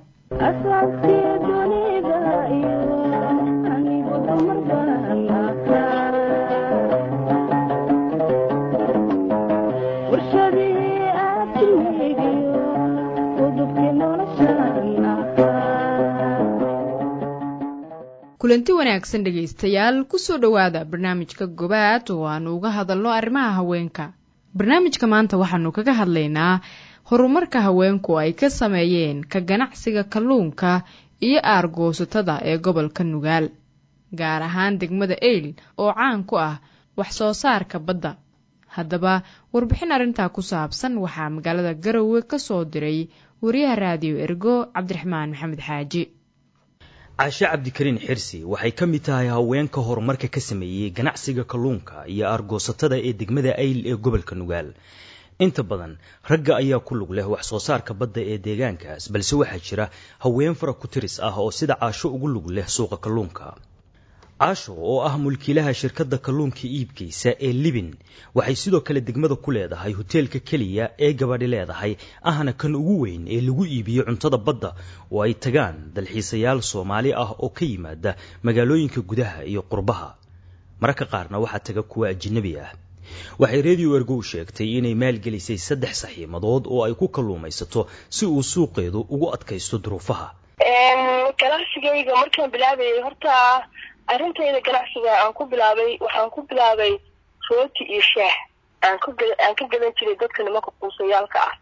kulanti wanaagsan dhegaystayaal kusoo dhowaada barnaamijka gobaad oo aanu uga hadalno arrimaha haweenka barnaamijka maanta waxaanu kaga hadlaynaa horumarka haweenku ay ka sameeyeen ka ganacsiga kalluunka iyo aargoosatada ee gobolka nugaal gaar ahaan degmada eyl oo caan ku ah wax soo saarka badda haddaba warbixin arrintaa ku saabsan waxaa magaalada garowe ka soo diray wariyaha raadiyo ergo cabdiraxmaan maxamed xaaji caashe cabdikariin xirsi waxay ka mid tahay haweenka horumarka ka sameeyey ganacsiga kalluunka iyo aargoosatada ee degmada ayl ee gobolka nugaal inta badan ragga ayaa ku lug leh wax soo saarka badda ee deegaankaas balse waxaa jira haween fara ku tiris ah oo sida caasho ugu lug leh suuqa kalluunka caasho oo ah mulkiilaha shirkadda kalluunka iibkaysa ee libin waxay sidoo kale degmada ku leedahay hoteelka keliya ee gabadhi leedahay ahna kan ugu weyn ee lagu iibiyo cuntada badda oo ay tagaan dalxiisayaal soomaali ah oo ka yimaada magaalooyinka gudaha iyo qurbaha mararka qaarna waxaa taga kuwa ajinabi ah waxay redio ergo u sheegtay inay maalgelisay saddex saxiimadood oo ay ku kalluumaysato si uu suuqeedu ugu adkaysto duruufaha ganacsigayga markaan bilaabayay horta arrintayda ganacsiga aan ku bilaabay waxaan ku bilaabay rooti iyo shaah aan ku aan ka gadan jiray dadka nimanka quusayaalka ah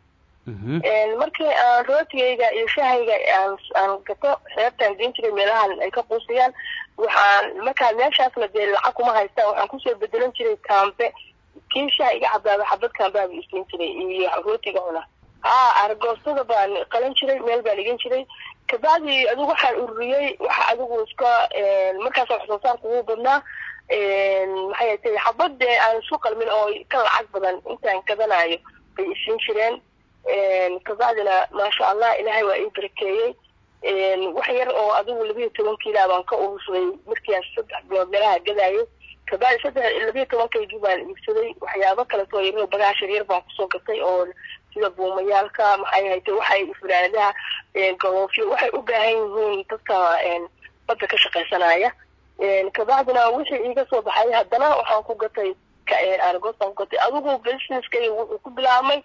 markii aan rootigayga iyo shahayga aan aan gato xeebtaan geen jiray meelahan ay ka quusayaan waxaan markaa meeshaasna dee lacag kuma haystaan waxaan kusoo bedelan jiray kaambe kii shaha iga cabaaba xabad kaambaaba isiin jiray iyo rootiga cuna haa argoostada baan qalan jiray meel baan dhigan jiray kabacdi adigu waxaan ururiyey waxa adigu iska markaas wax soo saarka ugu badnaa maxay tay xabad dee aan isku qalmin oo ka lacag badan intaan gadanayo bay isiin jireen kabacdina maasha allah ilaahay waa ii barakeeyey wax yar oo adigu labiyo toban kiila baan ka urursaday markiiaan saddex bilood meelaha gadaayo kabacdi saddex labiyo tobankaygii baan iibsaday waxyaabo kaleto yar bagaashar yar baan kusoo gatay oo sida buumayaalka maxay haytay waxay fulaanadaha galoofyo waxay u baahan yihiin dadka badda ka shaqaysanaya kabacdina wixii iiga soo baxay haddana waxaan ku gatay argos baan ku gatay adigu businesskayga wuxuu ku bilaabmay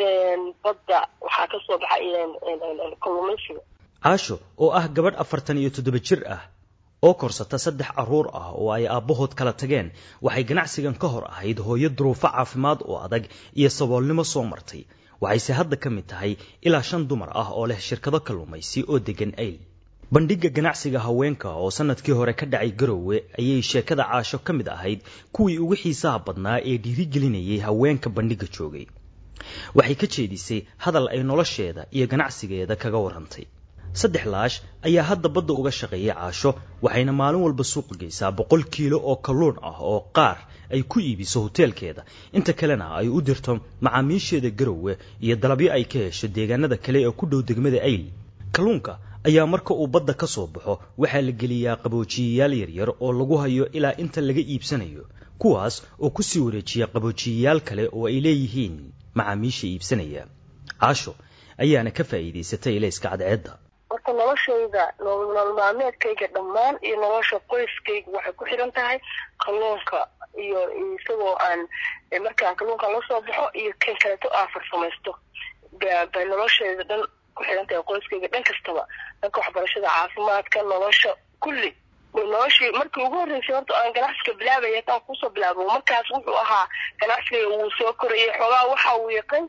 badda waxaa ka soo baxay kalluumaysiga caasho oo ah gabadh afartan iyo toddoba jir ah oo korsata saddex carruur ah oo ay aabbahood kala tageen waxay ganacsigan ka hor ahayd hooyo duruufo caafimaad oo adag iyo saboolnimo soo martay waxayse hadda ka mid tahay ilaa shan dumar ah oo leh shirkado kalluumaysi oo deggan ayl bandhigga ganacsiga haweenka oo sannadkii hore ka dhacay garowe ayay sheekada caasho ka mid ahayd kuwii ugu xiisaha badnaa ee dhiirigelinayay haweenka bandhigga joogay waxay ka jeedisay hadal ay nolosheeda iyo ganacsigeeda kaga warrantay saddex laash ayaa hadda badda uga shaqeeyay caasho waxayna maalin walba suuqa geysaa boqol kiilo oo kalluun ah oo qaar ay ku iibiso hoteelkeeda inta kalena ay u dirto macaamiisheeda garowe iyo dalabyo ay ka hesho deegaanada kale ee ku dhow degmada ayl kalluunka ayaa marka uu badda ka soo baxo waxaa la geliyaa qaboojiyayaal yaryar oo lagu hayo ilaa inta laga iibsanayo kuwaas oo ku sii wareejiya qaboojiyayaal kale oo ay leeyihiin macaamiisha iibsanaya caasho ayaana ka faa'iidaysatay ilayska cadceedda horta noloshayda nolol maalmeedkayga dhammaan iyo nolosha qoyskayga waxay ku xiran tahay kalluunka iyo isagoo aan markaan kalluunkan la soo baxo iyo kan kaleeto aan farsamaysto bay noloshayda dhan ku xiran tahay qoyskayga dhan kastaba dhanka waxbarashada caafimaadka nolosha kulli noloshii markii ugu horreysay horta aan ganacsiga bilaabaya taan kusoo bilaabo markaas wuxuu ahaa ganacsiga wuu soo korayay xoogaa waxa uu yaqan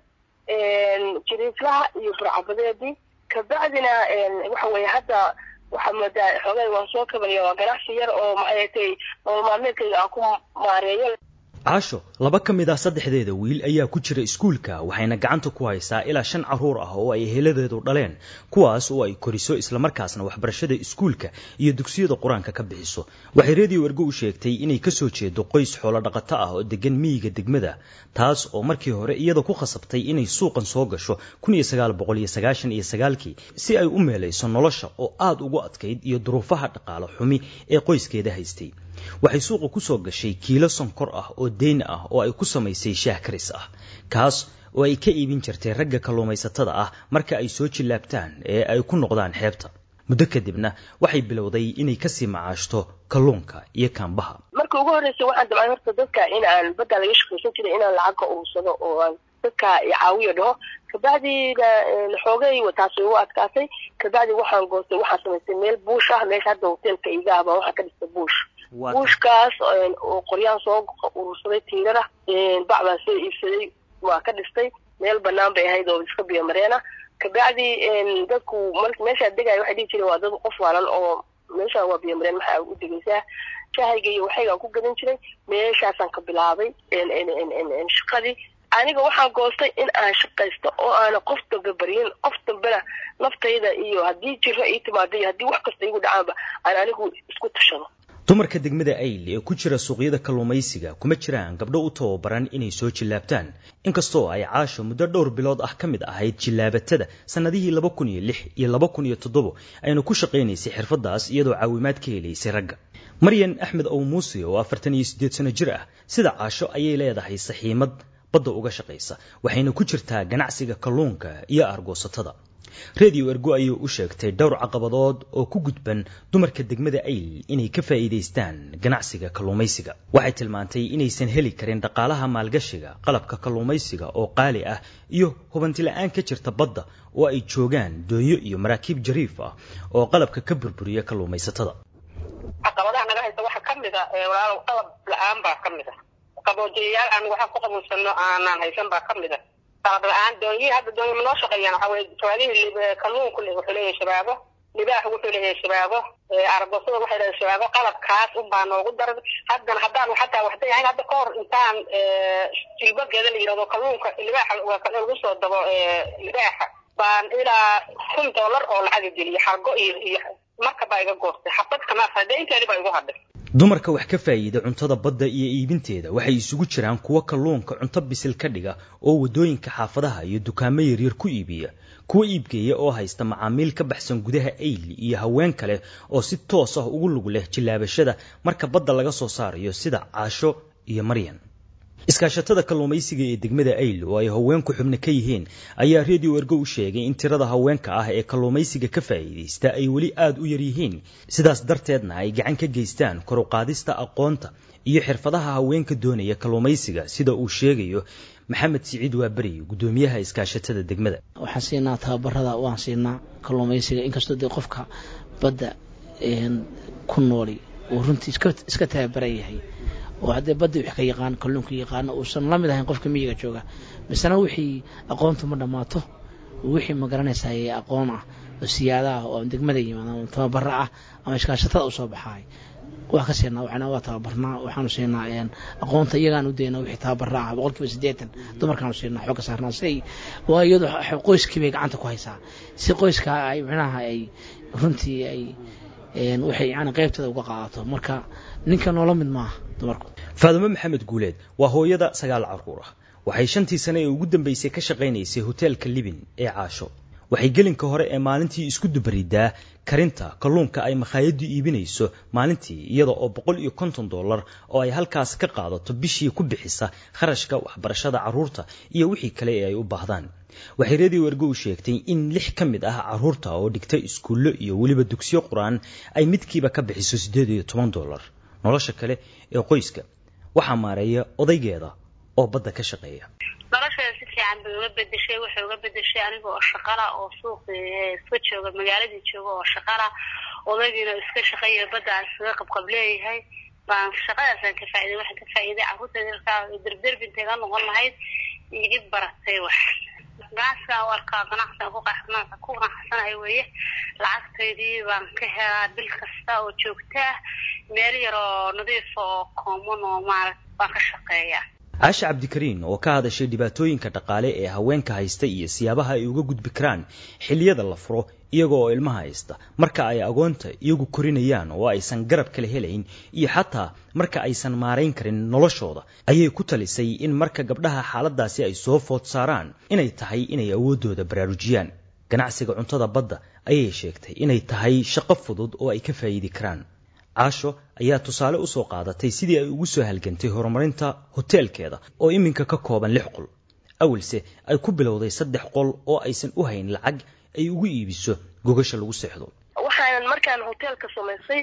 jiriiflaha iyo burcabadeedii kabacdina waxa weeye hadda waxaa moodaa xoogay waan soo kabanaya waa ganacsi yar oo maxay tay nolol maalmeedkayga aan ku maareeyo caasho laba ka mid ah saddexdeeda wiil ayaa ku jira iskuulka waxayna gacanta ku haysaa ilaa shan carruur ah oo ay heladeedu dhaleen kuwaas oo ay koriso islamarkaasna waxbarashada iskuulka iyo dugsiyada qur-aanka ka bixiso waxay redio ergo u sheegtay inay ka soo jeedo qoys xoolo dhaqato ah oo degan miyiga degmada taas oo markii hore iyada ku khasabtay inay suuqan soo gasho kun iyo sagaal boqol iyo sagaashan iyo sagaalkii si ay u meelayso nolosha oo aada ugu adkayd iyo duruufaha dhaqaale xumi ee qoyskeeda haystay waxay suuqa ku soo gashay kiilo sonkor ah oo deyn ah oo ay ku samaysay shaah karis ah kaas oo ay ka iibin jirtay ragga kalluumaysatada ah marka ay soo jillaabtaan ee ay ku noqdaan xeebta muddo kadibna waxay bilowday inay kasii macaashto kalluunka iyo kaambaha marka ugu horreysay waxaan damcay horta dadka in aan badda laga shaqaysan jiray inaan lacag ka urursado oo aan dadka caawiyo dhaho kabacdina xoogay taasi ugu adkaatay kabacdi waxaan goostay waxaan samaystay meel buush ah meesha hadda hoteelka igaaba waxaan ka dhistay buush buushkaas oo qoryaan soo urursaday tiirara bac baan soo iibsaday waa ka dhistay meel banaan bay ahayd oo iska biyo mareena kabacdi dadku meeshaa degaya waxay dhihi jireen waa dad qof waalan oo meeshaan waa biyo mareen maxaa u degaysaa shahayga iyo waxaygaan ku gadan jiray meeshaasaan ka bilaabay shaqadii aniga waxaan goostay in aan shaqaysto oo aana qof dambe baryin qof dambena naftayda iyo haddii jiro ii timaado iyo haddii wax kasta igu dhacaanba aan anigu isku tashado dumarka degmada ayl ee ku jira suuqyada kalluumaysiga kuma jiraan gabdho u tababaran inay soo jillaabtaan inkastoo ay caasho muddo dhowr bilood ah ka mid ahayd jillaabatada sannadihii laba kun iyo lix iyo laba kun iyo toddobo ayna ku shaqaynaysay xirfaddaas iyadoo caawimaad ka helaysay ragga maryan axmed ow muuse oo afartan iyo siddeed sano jir ah sida caasho ayay leedahay saxiimad badda uga shaqaysa waxayna ku jirtaa ganacsiga kalluunka iyo aargoosatada redio ergo ayay u sheegtay dhowr caqabadood oo ku gudban dumarka degmada ayl inay ka faa'iidaystaan ganacsiga kalluumaysiga waxay tilmaantay inaysan heli karin dhaqaalaha maalgashiga qalabka kalluumaysiga oo qaali ah iyo hubantila'aan ka jirta badda oo ay joogaan doonyo iyo maraakiib jariif ah oo qalabka ka burburiya kalluumaysatada caqabadaha naga haysta waxaa ka mid a walaalow qalab la-aan baa ka mid a qaboojiyayaal aan waxaan ku qabuulsano aanaan haysan baa ka mid a qalab la-aan doonyihii hadda doonyo ma noo shaqeeyaan waxaa weye jawaadihii kalluunku wuxuu leeyahay shabaabo libaax wuxuu leeyahay shabaabo aragosada waxay leedahay shabaabo qalabkaas unbaa noogu daran haddana haddaan xataa waxday ahayn hadda ka hor intaan jilbageeda la yidhahdo kalluunka libaaxa lagu soo dabo libaaxa baan ilaa kun dollar oo lacaga geliya xargo iyo iyo marka baa iga goostay xabad kamaas hadee inteedi baa igu hadhay dumarka wax ka faa'iida cuntada badda iyo iibinteeda waxay isugu jiraan kuwa kalluunka cunto bisil ka dhiga oo waddooyinka xaafadaha iyo dukaamo yaryar ku iibiya kuwa iibgeeya oo haysta macaamiil ka baxsan gudaha ayl iyo haween kale oo si toos ah ugu lug leh jillaabashada marka badda laga soo saarayo sida caasho iyo maryan iskaashatada kalluumaysiga ee degmada ayl oo ay haweenku xubno ka yihiin ayaa redio ergo u sheegay in tirada haweenka ah ee kalluumaysiga ka faa'iidaysta ay weli aada u yar yihiin sidaas darteedna ay gacan ka geystaan koruqaadista aqoonta iyo xirfadaha haweenka doonaya kalluumaysiga sida uu sheegayo maxamed siciid waaberi guddoomiyaha iskaashatada degmada waxaan siinaa tababarada waan siinaa kalluumaysiga inkastoo dee qofka badda ku nooli uu runtii iska tababaran yahay oo haddee badda wax ka yaqaan kalluunka yaqaano uusan la mid ahayn qofka miyiga jooga misena wixii aqoontu ma dhammaato wixii ma garanaysaa ee aqoon ah oo siyaada ah oo degmada yimaada ama tababaro ah ama iskaashatada u soo baxaay waa ka siinaa waxna waa tababarnaa waxaanu siinaa aqoonta iyagaan u daynaa wixii tababaro ah boqolkiiba siddeetan dumarkaanu siinaa xooga saarnaa si ay waa iyadu qoyskii bay gacanta ku haysaa si qoyska ay micnaha ay runtii ay waxay yani qaybteeda uga qaadato marka ninka noola mid maaha dumarku faadumo maxamed guuleed waa hooyada sagaal carruur ah waxay shantii sane ee ugu dambaysay ka shaqaynaysay hoteelka libin ee caasho waxay gelinka hore ee maalintii isku dubaridaa karinta kalluunka ay makhaayaddu iibinayso maalintii iyada oo boqol iyo konton dollar oo ay halkaas ka qaadato bishii ku bixisa kharashka waxbarashada carruurta iyo wixii kale ee ay u baahdaan waxay redio ergo u sheegtay in lix ka mid ah carruurta oo dhigta iskuullo iyo weliba dugsiyo qur-aan ay midkiiba ka bixiso siddeed iyo toban dollar nolosha kale ee qoyska waxaa maareeya odaygeeda oo badda ka shaqeeya nolosheeda si fiican bay uga bedeshay waxay uga bedeshay aniga oo shaqala oo suuqii iska jooga magaaladii jooga oo shaqala odaygiina iska shaqeeya badda aan iskaga qabqab leeyahay baan shaqadaasaan ka faa'iday waxaan ka faa'iiday carruurteeda markaa derderbinteega noqon lahayd igi baratay wax ganacsigaan u arkaa ganacsigaan ku qanacsanahay weeye lacagtaydii baan ka helaa bil kasta oo joogta ah meel yar oo nadiifa oo common oo maarata baan ka shaqeeyaa caasha cabdikariin oo ka hadashay dhibaatooyinka dhaqaale ee haweenka haysta iyo siyaabaha ay uga gudbi karaan xilliyada la furo iyaga oo ilmaha haysta marka ay agoonta iyagu korinayaan oo aysan garab kala helayn iyo xataa marka aysan maarayn karin noloshooda ayay ku talisay in marka gabdhaha xaaladaasi ay soo food saaraan inay tahay inay awooddooda baraarujiyaan ganacsiga cuntada badda ayay sheegtay inay tahay shaqo fudud oo ay ka faa'iidi karaan caasho ayaa tusaale u soo qaadatay sidii ay ugu soo halgantay horumarinta hoteelkeeda oo iminka ka kooban lix qol awalse ay ku bilowday saddex qol oo aysan u hayn lacag ay ugu iibiso gogasha lagu seexdo waxaanan markaan hoteelka samaysay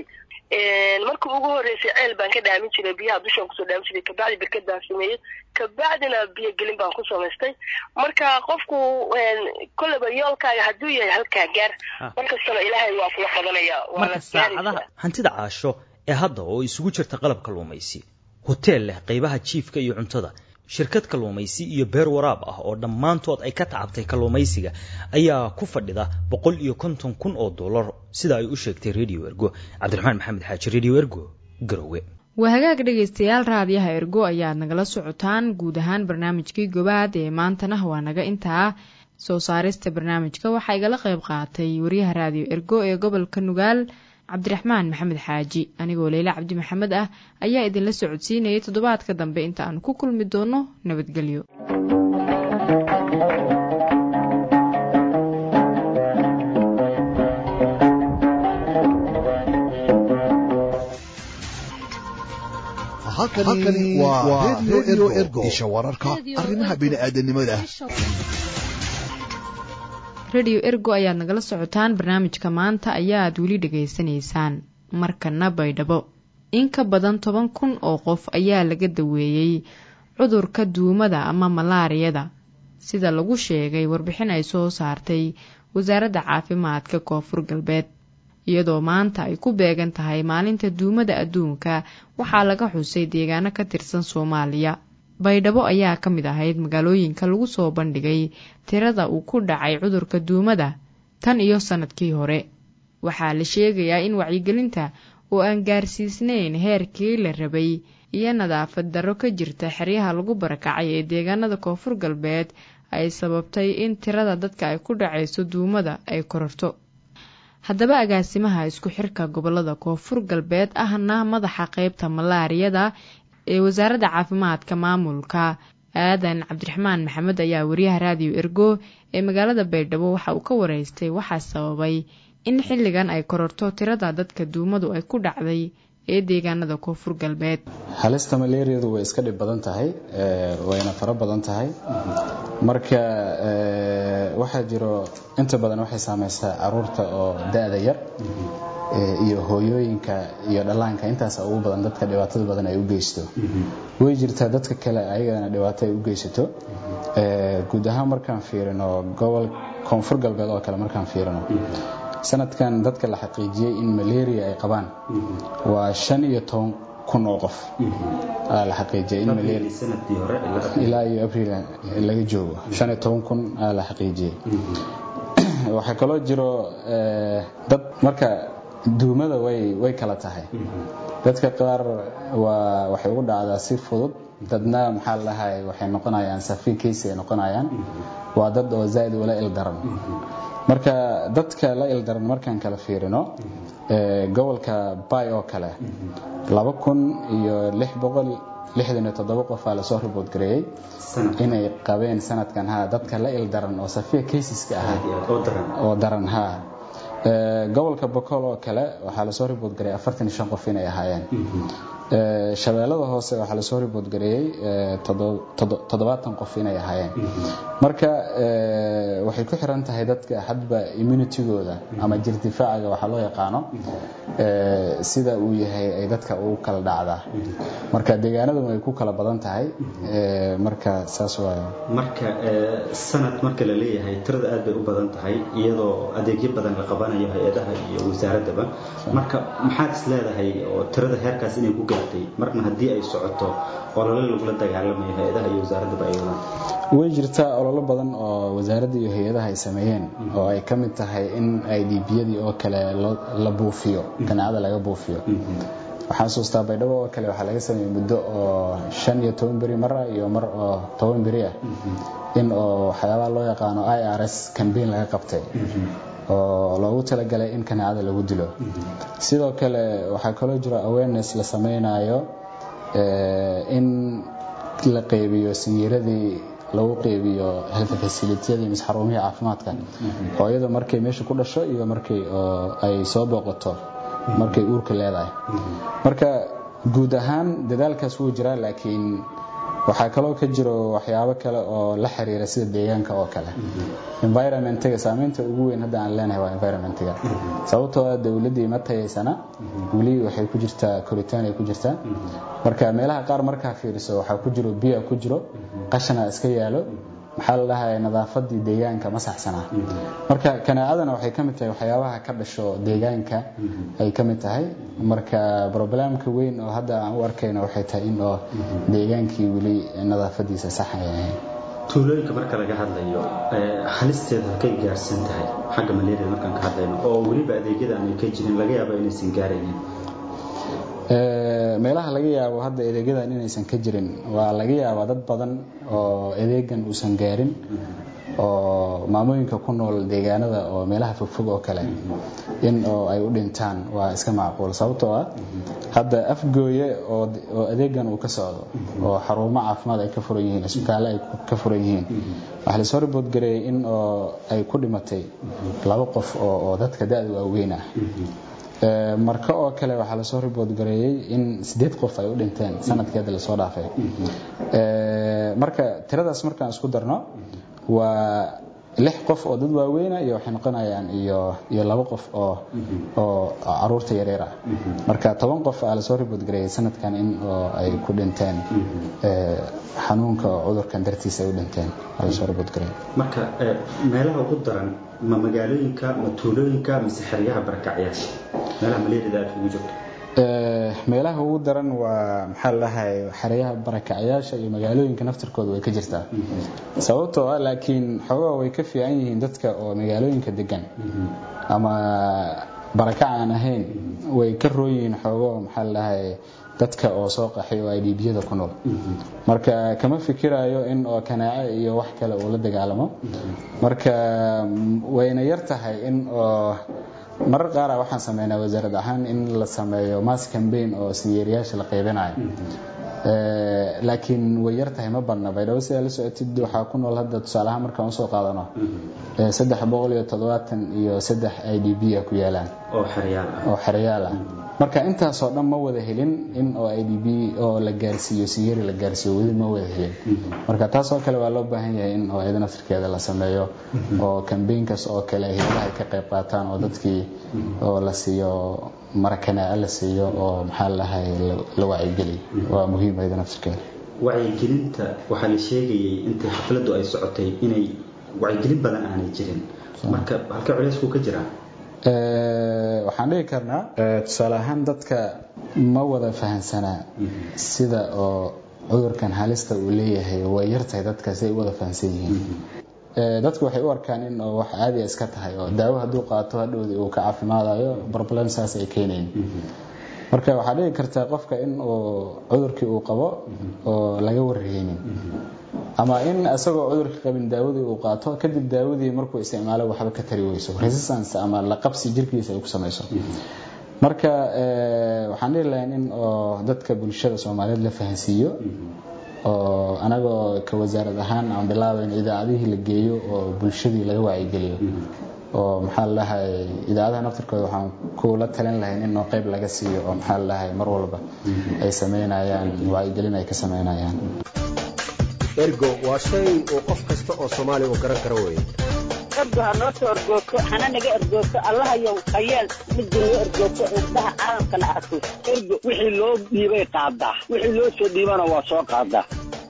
markii ugu horreysay ceel baan ka dhaamin jiray biyaha dushaan kusoo dhaamin jiray kabacdi berkad baan sameeyey kabacdina biyo gelin baan ku samaystay marka qofku kolleyba yoolkaaga hadduu yahay halkaa gaar markastana ilaahay waa kula qabanaya marka saacadaha hantida caasho ee hadda oo isugu jirta qalab kalluumaysi hoteel leh qaybaha jiifka iyo cuntada shirkad kalluumaysi iyo beer waraab ah oo dhammaantood ay ka tacabtay kalluumaysiga ayaa ku fadhida boqol iyo konton kun oo dollar sida ay u sheegtay radio ergo cabdiraxmaan maxamed xaaji radio ergo garowe waa hagaag dhegaystayaal raadiyaha ergo ayaad nagala socotaan guud ahaan barnaamijkii gobaad ee maantana waa naga intaa soo saarista barnaamijka waxaa igala qayb qaatay wariyaha raadiyo ergo ee gobolka nugaal cabdiraxmaan maxamed xaaji anigoo leyle cabdi maxamed ah ayaa idinla socodsiinayay toddobaadka dambe inta aan ku kulmi doono nabadgelyo halkani waa redio ergo isha wararka arrimaha bini'aadanimada rediyo ergo ayaad nagala socotaan barnaamijka maanta ayaad weli dhegaysanaysaan markana baydhabo in ka badan toban kun oo qof ayaa laga daweeyey cudurka duumada ama malaariyada sida lagu sheegay warbixin ay soo saartay wasaaradda caafimaadka koonfur galbeed iyadoo maanta ay ku beegan tahay maalinta duumada adduunka waxaa laga xusay deegaano ka tirsan soomaaliya baydhabo ayaa ka mid ahayd magaalooyinka lagu soo bandhigay tirada uu ku dhacay cudurka duumada tan iyo sannadkii hore waxaa la sheegayaa in wacyigelinta oo aan gaarsiisnayn heerkii la rabay iyo nadaafad darro ka jirta xeryaha lagu barakacay ee deegaanada koonfur galbeed ay sababtay in tirada dadka ay ku dhacayso duumada ay kororto haddaba agaasimaha isku xirka gobolada koonfur galbeed ahna madaxa qeybta malaariyada ee wasaaradda caafimaadka maamulka aadan cabdiraxmaan maxamed ayaa wariyaha raadiyo ergo ee magaalada baydhabo waxa uu ka wareystay waxaa sababay in xilligan ay kororto tirada dadka duumadu ay ku dhacday ee deegaanada koonfur galbeed halista malaariyadu way iska dhib badan tahay wayna faro badan tahay marka waxaa jiro inta badan waxay saameysaa caruurta oo da-da yar iyo hooyooyinka iyo dhallaanka intaas ugu badan dadka dhibaatada badan ay u geysto way jirtaa dadka kale ayagana dhibaato ay u geysato guud ahaan markaan fiirino gobol koonfur galbeed oo kale markaan fiirino sanadkan dadka la xaqiijiyey in malaria ay qabaan waa shan iyo toban kun oo qof aa la xaqiijiyay in ilaa iyo abriil laga joogo shan iyo toban kun aa la xaqiijiyey waxaa kaloo jiro dad marka duumada way way kala tahay dadka qaar waa waxay ugu dhacdaa si fudud dadna maxaa la dhahay waxay noqonayaan safi case ay noqonayaan waa dad oo zaa'id ula ildaran marka dadka la ildaran markaan kala fiirino gobolka bay oo kale laba kun iyo lix boqol lixdan iyo toddoba qof aa lasoo ribood gareeyey inay qabeen sanadkan ha dadka la ildaran oo safiya caseska ahaa oo daran ha gobolka bokool oo kale waxaa lasoo ribood gareeyay afartan iyo shan qof inay ahaayeen shabeellada hoose waxaa lasoo ribood gareeyey toddobaatan qof inay ahaayeen marka waxay ku xiran tahay dadka hadba immunitigooda ama jirdifaacaga waxaa loo yaqaano sida uu yahay ay dadka ugu kala dhacdaa marka deegaanadan way ku kala badan tahay marka saas waayo marka sanad marka la leeyahay tirada aad bay u badan tahay iyadoo adeegyo badan la qabanayo hay-adaha iyo wasaaradaba marka maxaad is leedahay oo tirada heerkaas inay ku gaartay marna haddii ay socoto olole lagula dagaalamayo hay-adaha iyo wasaaradaba ay wadaan way jirtaa ololo badan oo wasaaradda iyo hay-adaha ay sameeyeen oo ay ka mid tahay in idbiyadii oo kale la buufiyo ganaacada laga buufiyo waxaan xasuustaa baydhabo oo kale waxaa laga sameeyey muddo oo shan iyo toban beri mar ah iyo mar oo toban beri ah in oo waxyaabaha loo yaqaano i r s cambaign laga qabtay oo loogu talagalay in kanaacada lagu dilo sidoo kale waxaa kaloo jiro awareness la sameynayo in la qeybiyo sinyiradii lagu qeybiyo health facilityadii mise xarumihii caafimaadka hooyada markay meesha ku dhasho iyo markay ay soo booqato markay uurka leedahay marka guud ahaan dadaalkaas wuu jiraa laakiin waxaa kaloo ka jiro waxyaabo kale oo la xiriira sida deegaanka oo kale environmentiga saameynta ugu weyn hadda aan leenahay waa environmentiga sababtoo ah dowladdii ma tayaysana weli waxay ku jirtaa koritaan ay ku jirtaa marka meelaha qaar markaa fiiriso waxaa ku jiro biya ku jiro qashana iska yaalo maxaa la dhahay nadaafadii deegaanka ma saxsanaa marka kanaacadana waxay ka mid tahay waxyaabaha ka dhasho deegaanka ay ka mid tahay marka broblemka weyn oo hadda aan u arkayno waxay tahay in oo deegaankii weli nadaafadiisa sax ay ahayn tuulooyinka marka laga hadlayo halisteeda halkay gaarsan tahay xagga malaria markaan ka hadlayno oo weliba adeegyada aanay ka jirin laga yaabo inaysan gaaraynin meelaha laga yaabo hadda adeegyadan inaysan ka jirin waa laga yaabaa dad badan oo adeegan uusan gaarin oo maamooyinka ku nool deegaanada oo meelaha fogfog oo kale in oo ay u dhintaan waa iska macquul sababtoo ah hadda afgooye oo adeegan uu ka socdo oo xarumo caafimaad ay ka furan yihiin isbitaalle ay ka furan yihiin waxaa lasoo ribood gareeyay in oo ay ku dhimatay laba qof oo dadka da-da waaweyn ah marka oo kale waxaa lasoo ribood gareeyey in sideed qof ay u dhinteen sanadkii hadda lasoo dhaafay marka tiradaas markaan isku darno waa lix qof oo dad waaweyna iyo waxay noqonayaan iyo iyo laba qof oo oo caruurta yaryar ah marka toban qof aa lasoo ribood gareeyey sanadkan in oo ay ku dhinteen xanuunka oo cudurkan dartiisa ay u dhinteen aa lasoo ribood gareeyey marka meelaha ugu daran ma magaalooyinka ma tuulooyinka mise xeryaha barakacyaasha meelaha maleerida aad ugu jirto meelaha ugu daran waa maxaa ladahay xeryaha barakacyaasha iyo magaalooyinka naftirkooda way ka jirtaa sababtoo ah laakiin xoogaa way ka fiican yihiin dadka oo magaalooyinka degan ama barakac aan ahayn way ka roon yihiin xoogoo maxaa ladahay dadka oo soo qaxay oo idbiyada ku nool marka kama fikirayo in oo kanaace iyo wax kale uu la dagaalamo marka wayna yar tahay in oo marar qaara waxaan sameynaa wasaarad ahaan in la sameeyo mass cambaign oo siyeeriyaasha la qaybinayo laakiin way yar tahay ma badna baydhabo sidaa la socotid waxaa ku nool hadda tusaale ahaan markaan usoo qaadano saddex boqol iyo toddobaatan iyo saddex i d b a ku yaalaan oo xeryaal ah oo xeryaal ah marka intaasoo dhan ma wada helin in oo i d b oo la gaarsiiyo siyeeri la gaarsiiyo weli ma wada helin marka taasoo kale waa loo baahan yahay in oo iyada naftirkeeda la sameeyo oo kambaynkas oo kale hayadaha ay ka qayb qaataan oo dadkii oo la siiyo marakanaaca la siiyo oo maxaa lahay la wacyigeliyo waa muhiim iyada naftirkeeda wacyigelinta waxaa la sheegayay intii xafladdu ay socotay inay wacyigelin badan aanay jirin marka halka culeysku ka jiraa waxaan dhigi karnaa tusaale ahaan dadka ma wada fahansanaa sida oo cudurkan halista uu leeyahay way yartahay dadka si ay u wada fahansan yihiin dadku waxay u arkaan in wax caadiya iska tahay oo daawo hadduu qaato hadhowdii uu ka caafimaadayo problem saas ay keenayn marka waxaa dhigi kartaa qofka in uu cudurkii uu qabo oo laga warreynin ama in isagoo cudurka qabin daawadii uu qaato kadib daawadii markuu isticmaalo waxba ka tari weyso resistance ama la qabsi jirkiisa ay ku samayso marka waxaan dhihi lahayn in oo dadka bulshada soomaaliyeed la fahansiiyo oo anagoo ka wasaarad ahaan aan bilaabayn idaacadihii la geeyo oo bulshadii laga wacyigeliyo oo maxaa ladahay idaacadaha naftirkooda waxaan kula talin lahayn in oo qayb laga siiyo oo maxaa ladahay mar walba ay sameynayaan wacyigelin ay ka sameynayaan ergo waa shay uu qof kasta oo soomaali uu garan karo weeye ergo ha noo soo ergoogto hana naga ergoogto allahayow hayeel midda noo ergoogto indhaha caalamkana arko ergo wixii loo dhiibay qaadaa wixii loo soo dhiibana waa soo qaadaa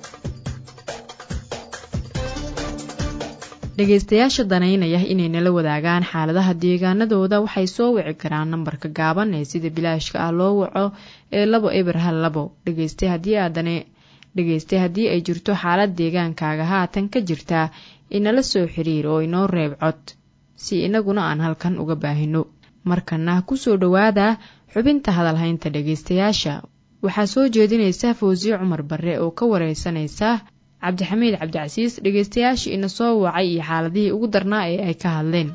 dhegaystayaasha danaynaya inay nala wadaagaan xaaladaha deegaanadooda waxay soo wici karaan nambarka gaaban ee sida bilaashka ah loo waco ee labo eber hal labo dhegayste haddii aadane dhegayste haddii ay jirto xaalad deegaankaaga haatan ka jirta inala soo xiriir oo inoo reeb cod si inaguna aan halkan uga baahino markana kusoo dhowaada xubinta hadalhaynta dhegaystayaasha waxaa soo jeedinaysa fawsiye cumar barre oo ka wareysanaysa cabdixamiid cabdicasiis dhegaystayaashii ina soo wacay iyo xaaladihii ugu darnaa ee ay ka hadleen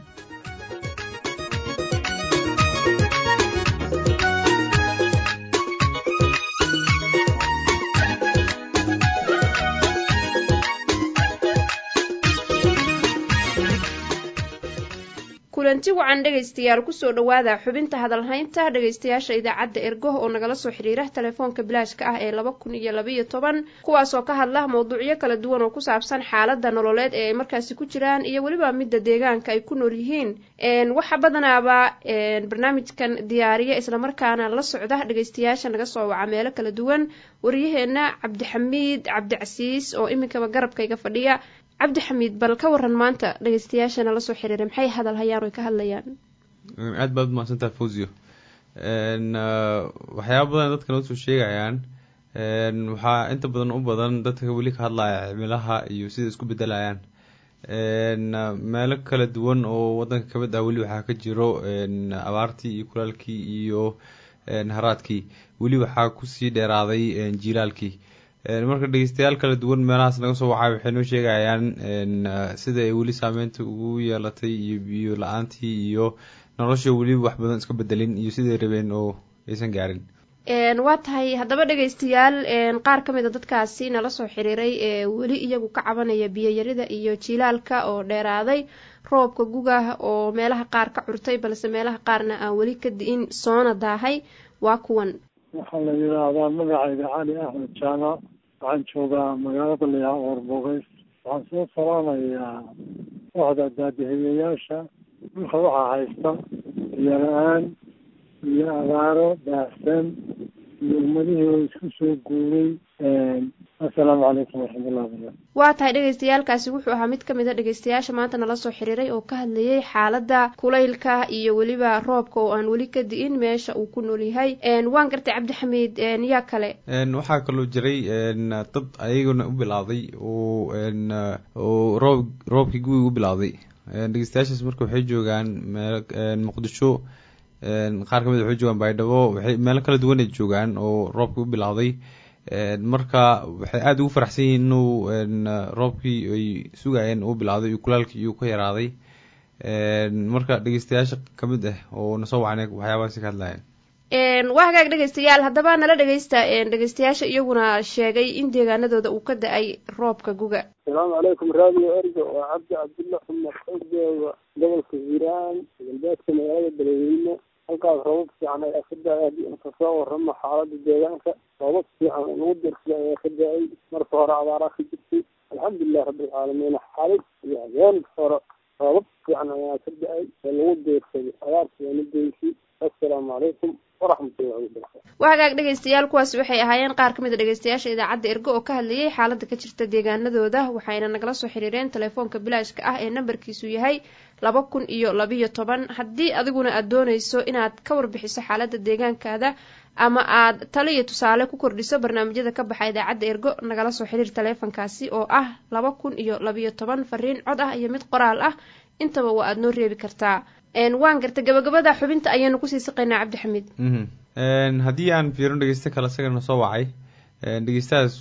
kulanti wacan dhegaystayaal kusoo dhowaada xubinta hadalhaynta dhegaystayaasha idaacadda ergoh oo nagala soo xiriira telefoonka bilaashka ah ee laba kun iyo labaiyo toban kuwaasoo ka hadla mawduucyo kala duwan oo ku saabsan xaalada nololeed ee ay markaasi ku jiraan iyo weliba midda deegaanka ay ku nool yihiin waxa badanaaba barnaamijkan diyaariya islamarkaana la socda dhegaystayaasha naga soo waca meelo kala duwan waryaheena cabdixamiid cabdicasiis oo iminkaba garabkayga fadhiya cabdi xamiid bal ka waran maanta dhegeystayaashana lasoo xiriiray maxay hadal hayaan oy ka hadlayaan aada baad umahadsantaha fosio waxyaaba badan dadka noo soo sheegayaan waxaa inta badan u badan dadka weli ka hadlaya cimilaha iyo sida isku bedelayaan meelo kala duwan oo wadanka kamid ah weli waxaa ka jiro abaartii iyo kulaalkii iyo haraadkii weli waxaa kusii dheeraaday jilaalkii marka dhegeystayaal kala duwan meelahaas naga soo wacay waxay noo sheegayaan sida ay weli saameynta ugu yeelatay iyo biyo la-aantii iyo nolosha weli wax badan iska bedelin iyo siday rabeen oo aysan gaarin waa tahay haddaba dhegaystayaal qaar ka mid a dadkaasi nala soo xiriiray ee weli iyagu ka cabanaya biyoyarida iyo jilaalka oo dheeraaday roobka gugah oo meelaha qaar ka curtay balse meelaha qaarna aan weli ka di'in soona daahay waa kuwan waxaa la yidhaahdaa magacayga cali axmed jaamac waxaan joogaa magaalada layaa oorbogeys waxaan soo salaamayaa kooxda daadihiyayaasha dhulka waxaa haysta biyo la-aan iyo abaaro baahsan iyo ummadihii oo isku soo guuray assalaamu calaykum waraxmatullahi wabarakatu waa tahay dhegaystayaalkaasi wuxuu ahaa mid ka mid a dhegaystayaasha maanta nala soo xiriiray oo ka hadlayay xaaladda kulaylka iyo weliba roobka oo aan weli ka di'in meesha uu ku nool yahay waan gartay cabdixamiid yaa kale waxaa kaloo jiray dad ayaguna u bilowday oo oo roob roobkii guwiga u bilowday dhegeystayaashaas marka waxay joogaan meel muqdisho qaar kamid waxay joogaan baydhabo waxay meelo kala duwan ay joogaan oo roobkii u bilowday marka waxay aada ugu faraxsan yihiin inuu roobkii ay sugayeen uu bilowday iyo kulaalkii uu ka yaraaday marka dhegeystayaasha kamid ah oo nasoo wacnay waxyaabahaasi ka hadlayeen waa hagaag dhegaystayaal haddaba nala dhegaysta dhegaystayaasha iyaguna sheegay in deegaanadooda uu ka da-ay roobka guga asalaamu calaykum raadiyo ergo waa cabdi cabdulla xumar xogooga gobolka hiiraan galbeedka magaalada beledweyne halkaas roobab fiican ayaa ka da-ay haddii inka soo waramo xaalada deegaanka roobab fiican oo nagu dirsada ayaa ka da-ay marka hore abaaraa ka jirtay alxamdulilahi rabbilcaalamiin xaalid iyo habeen hore roobab fiican ayaa ka da-ay ee lagu deersaday abaarta waana deysay assalaamu calaykum waraxmatullahi wabarakatu waa hagaag dhegaystayaal kuwaasi waxay ahaayeen qaar ka mid a dhegaystayaasha idaacadda ergo oo ka hadlayay xaaladda ka jirta deegaanadooda waxayna nagala soo xiriireen telefoonka bilaashka ah ee nambarkiisu yahay laba kun iyo labiyo toban haddii adiguna aad doonayso inaad ka warbixiso xaaladda deegaankaada ama aad talo iyo tusaale ku kordhiso barnaamijyada ka baxa idaacadda ergo nagala soo xiriir teleefonkaasi oo ah laba kun iyo labiyo toban fariin cod ah iyo mid qoraal ah intaba waa aada noo reebi kartaa waan garta gabagabada xubinta ayaanu kusii saqaynaa cabdixamiid haddii aan fiirino dhegeysta kale isagana soo wacay dhegeystahaas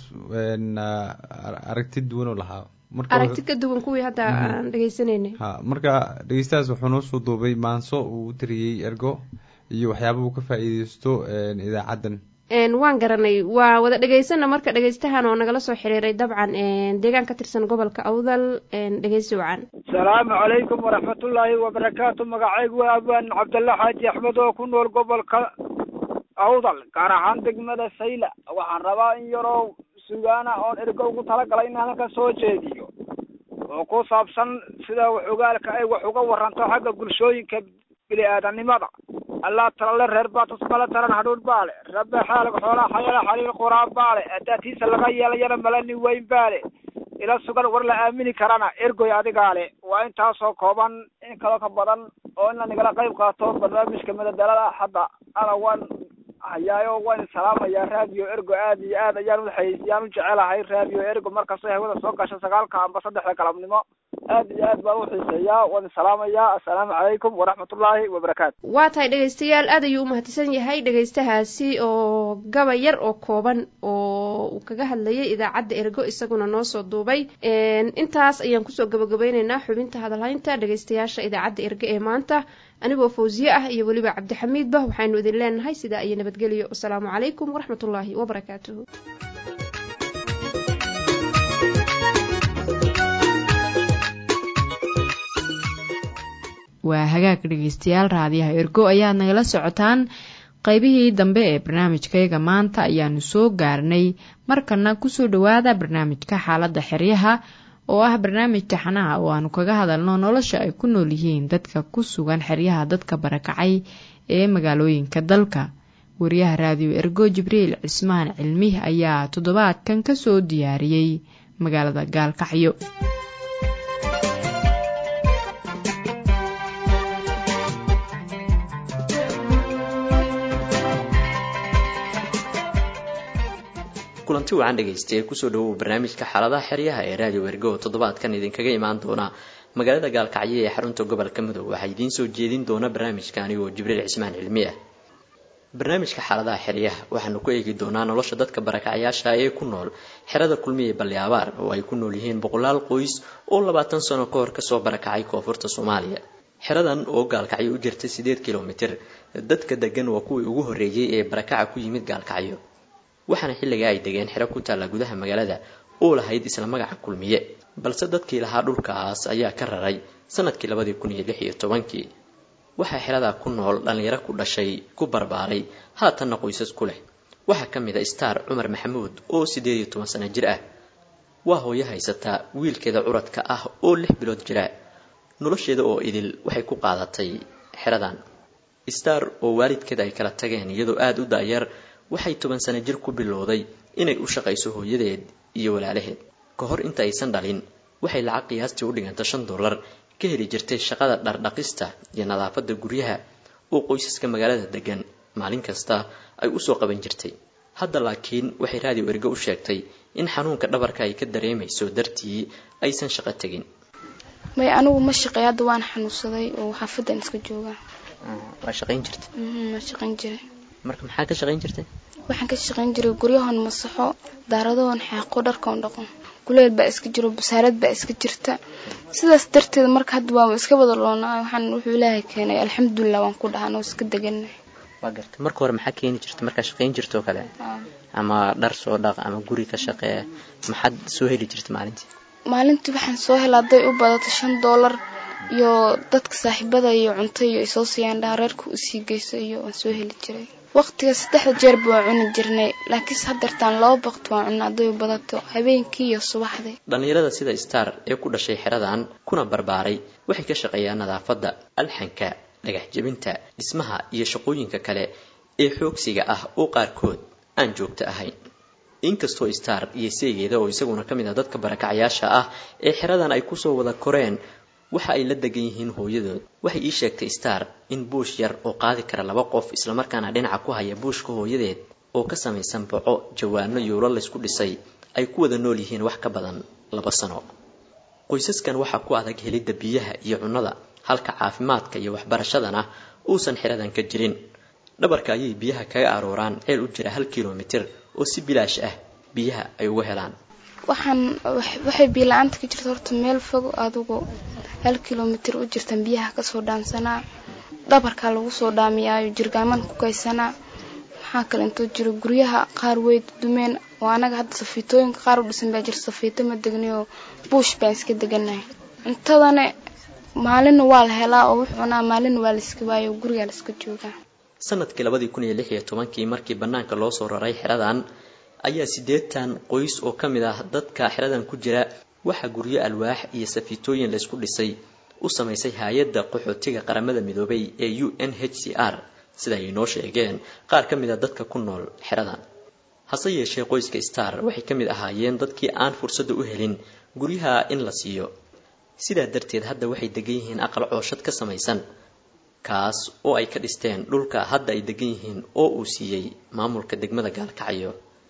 aragti duwan oo lahaa aragti ka duwan kuwii hadda aan dhegeysaneynay ha marka dhegeystahaas wuxuu noo soo duubay maanso uu u tiriyey ergo iyo waxyaaba uu ka faa-iideysto idaacaddan waan garanay waa wada dhegeysana marka dhegeystahan oo nagala soo xiriiray dabcan deegaan ka tirsan gobolka awdal dhegeysi wacan asalaamu calaykum waraxmatullaahi wabarakaatu magacaygu waa abaan cabdalla xaaji axmed oo ku nool gobolka awdal gaar ahaan degmada sayla waxaan rabaa in yaroo sugaana oon ergo ugu talagalay inaan halkan soo jeediyo oo ku saabsan sida waxogaalka ay wax uga waranto xagga bulshooyinka bini aadanimada allaa talale reer baatusmale taran hadhuudh baale rabbe xaalig xoolaa xayala xaliil quraan baale adaatiisa laga yeelayana malani weyn baale ila sugan war la aamini karana ergoy adigaale waa intaasoo kooban in kaloo ka badan oo in la nagala qayb qaato barnaamijka madadalada hadda ana waan hayaayo waan salaamayaa raadiyo ergo aad iyo aad ayaan uayaan u jecelahay raadiyo ergo markastoo hawada soo gasho sagaalka amba saddexda galabnimo aad iyo aad baan uxiiseeyaa waan salaamayaa assalaamu calaykum waraxmatullaahi wabarakaatu waa tahay dhegaystayaal aad ayuu umahadsan yahay dhegaystahaasi oo gaba yar oo kooban oo uu kaga hadlayay idaacadda ergo isaguna noo soo duubay intaas ayaan kusoo gabagabeyneynaa xubinta hadalhaynta dhegaystayaasha idaacadda ergo ee maanta anigoo fawsiye ah iyo weliba cabdixamiidba waxaynu idin leenahay sidaa iyo nabadgelyo wasalaamu calaykum waraxmatullaahi wabarakaatuhu waa hagaag dhegeystayaal raadiyaha ergo ayaad nagala socotaan qaybihii dambe ee barnaamijkayaga maanta ayaanu soo gaarnay markana kusoo dhowaada barnaamijka xaaladda xeryaha oo ah barnaamij taxanaha oo aanu kaga hadalno nolosha ay ku nool yihiin dadka ku sugan xeryaha dadka barakacay ee magaalooyinka dalka wariyaha raadiyo ergo jibriil cismaan cilmih ayaa toddobaadkan kasoo diyaariyey magaalada gaalkacyo kulanti wacan dhegaystaye kusoo dhawow barnaamijka xaaladaha xeryaha ee raadiyo ergo toddobaadkan idinkaga imaan doona magaalada gaalkacyo ee xarunta gobolka mudug waxaa idiin soo jeedin doona barnaamijka anigoo jibriil cismaan cilmi ah barnaamijka xaaladaha xeryaha waxaanu ku eegi doonaa nolosha dadka barakacyaasha ee ku nool xerada kulmiye balli abaar oo ay ku nool yihiin boqolaal qoys oo labaatan sano ka hor kasoo barakacay koonfurta soomaaliya xeradan oo gaalkacyo u jirta siddeed kilomitir dadka degan waa kuwii ugu horreeyey ee barakaca ku yimid gaalkacyo waxaana xilligaa ay degeen xero ku taalla gudaha magaalada oo lahayd isla magaca kulmiye balse dadkii lahaa dhulkaas ayaa ka raray sanadkii labadii kun iyo lix iyo tobankii waxaa xeradaa ku nool dhallinyaro ku dhashay ku barbaaray haatanna qoysas ku leh waxaa ka mid a star cumar maxamuud oo siddeed iyo toban sano jir ah waa hooyo haysataa wiilkeeda curadka ah oo lix bilood jira nolosheeda oo idil waxay ku qaadatay xeradan star oo waalidkeeda ay kala tageen iyadoo aada u daayar waxay toban sano jir ku bilowday inay u shaqayso hooyadeed iyo walaalaheed ka hor inta aysan dhalin waxay lacag qiyaastii u dhiganta shan dollar ka heli jirtay shaqada dhardhaqista iyo nadaafadda guryaha oo qoysaska magaalada degan maalin kasta ay usoo qaban jirtay hadda laakiin waxay raadiyo ergo u sheegtay in xanuunka dhabarka ay ka dareemayso dartii aysan shaqo tegin may anigu ma shaqeey hadda waan xanuunsaday oo xaafadan iska joogaa waa shaqayn jirta ma shaqayn jiray marka maxaa ka shaqayn jirtay waxaan ka shaqayn jiray guryahoon masaxo daaradahoon xaaqo dharkoon dhaqo kuleel baa iska jiro basaarad baa iska jirta sidaas darteed marka hadda waa iska wada loonaa waxaan wuxuu ilaahay keenay alxamdulilah waan ku dhahaan oo iska degannahay waa garta marka hore maxaa keeni jirta markaa shaqayn jirta oo kale ama dhar soo dhaq ama guri ka shaqee maxaad soo heli jirta maalintii maalintii waxaan soo hela hadday u badato shan doolar iyo dadka saaxiibada iyo cunto iyo isoo siiyaan dhaha reerka usii geyso iyo waan soo heli jiray waqtiga saddexda jeerba waa cuni jirnay laakiinse haddeertaan laba baqti waan cunna hadday u badato habeenkii iyo subaxdii dhallinyarada sida star ee ku dhashay xeradan kuna barbaaray waxay ka shaqeeyaan nadaafadda alxanka dhagax jebinta dhismaha iyo shaqooyinka kale ee xoogsiga ah oo qaarkood aan joogto ahayn inkastoo star iyo seegeeda oo isaguna ka mid ah dadka barakacayaasha ah ee xeradan ay kusoo wada koreen waxa ay la degan yihiin hooyadood waxay ii sheegtay star in buush yar oo qaadi kara laba qof islamarkaana dhinaca ku haya buushka hooyadeed oo ka samaysan boco jawaano yuulo laysku dhisay ay ku wada nool yihiin wax ka badan laba sano qoysaskan waxaa ku adag helidda biyaha iyo cunnada halka caafimaadka iyo waxbarashadana uusan xeradan ka jirin dhabarka ayay biyaha kaga arooraan ceel u jira hal kilomitir oo si bilaash ah biyaha ay uga helaan waxaan waxay biila-aanta ka jirta horta meel fog adugu hal kilomitir u jirtan biyaha kasoo dhaansanaa dhabarkaa lagu soo dhaamiyaayo jirgaaman ku kaysanaa maxaa kale intoo jiro guryaha qaar way dumeen oo anaga hadda safiitooyinka qaar u dhisan baa jira safiito ma degnayoo buush baan iska deganahay cuntadane maalinna waa la helaa oo wuxuu cunaa maalinna waa layska waayo gurigaa layska joogaa sanadkii labadii kun iyo lix iyo tobankii markii bannaanka loo soo raray xeradan ayaa siddeetan qoys oo ka mid ah dadka xeradan ku jira waxaa guryo alwaax iyo safiitooyin laysku dhisay u samaysay hay-adda qaxootiga qaramada midoobay ee u n h c r sida ay noo sheegeen qaar ka mid a dadka ku nool xeradan hase yeeshee qoyska star waxay ka mid ahaayeen dadkii aan fursadda u helin guryaha in la siiyo sidaa darteed hadda waxay degan yihiin aqal cooshad ka samaysan kaas oo ay ka dhisteen dhulka hadda ay degan yihiin oo uu siiyey maamulka degmada gaalkacyo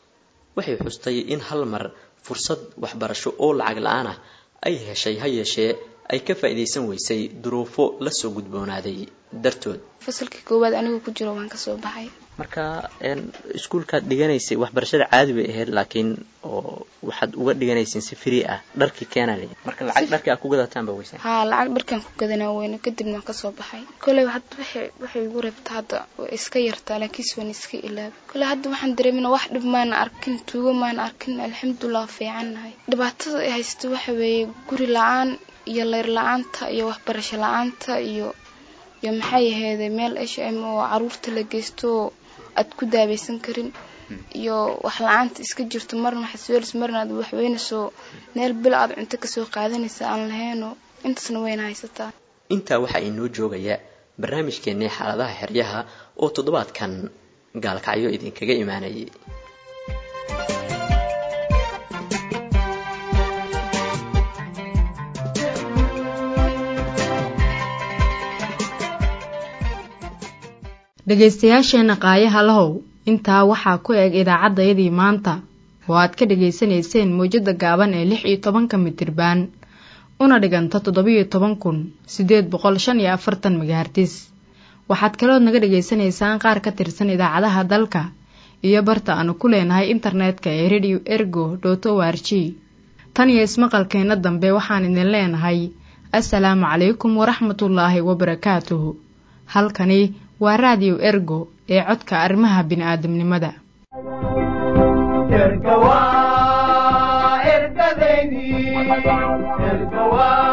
waxay xustay in hal mar fursad waxbarasho oo lacag la-aan ah ay heshay ha yeeshee ay ka faa'iidaysan weysay duruufo lasoo gudboonaaday dartood fasalkii koowaad anigu ku jiro waan kasoo baxay marka iskuulkaad dhiganaysay waxbarashada caadi bay ahayd laakiin oo waxaad uga dhiganayseen si free ah dharkii keenale marka lacag dharkii aad ku gadataan ba weysa haa lacag dharkaan ku gadanaa weyne kadibna waan kasoo baxay koley hadda waxay waxay igu reebta hadda way iska yartaa laakiinse waan iska ilaabay koley hadda waxaan dareemina wax dhib maana arkin tuugo maana arkin alxamdulilah fiicannahay dhibaatada ay haysta waxa weeye guri la-aan iyo leyr la-aanta iyo waxbarasho la-aanta iyo iyo maxay aheeday meel h m oo caruurta la geysto aad ku daaweysan karin iyo wax la-aanta iska jirto marna xasweelis marna aad waxweynayso meel bil aad cunto kasoo qaadanaysa aan lahayno intaasna wayna haysataa intaa waxaa inoo joogaya barnaamijkeennii xaaladaha xeryaha oo toddobaadkan gaalkacyo idinkaga imaanayay dhegaystayaasheenna qaayaha lahow intaa waxaa ku eg idaacaddayadii maanta oo aad ka dhegaysanayseen mawjadda gaaban ee lix iyo tobanka mitirbaan una dhiganta toddobiyo toban kun siddeed boqol shan iyo afartan magahartis waxaad kalood naga dhegaysanaysaan qaar ka tirsan idaacadaha dalka iyo barta aanu ku leenahay internetka ee radio ergo dot o r g tan iyo ismaqalkeenna dambe waxaan idin leenahay assalaamu calaykum waraxmatullaahi wabarakaatuhu halkani waa raadiyo ergo ee codka arrimaha bini'aadamnimada erga waa ergadeydii erga waa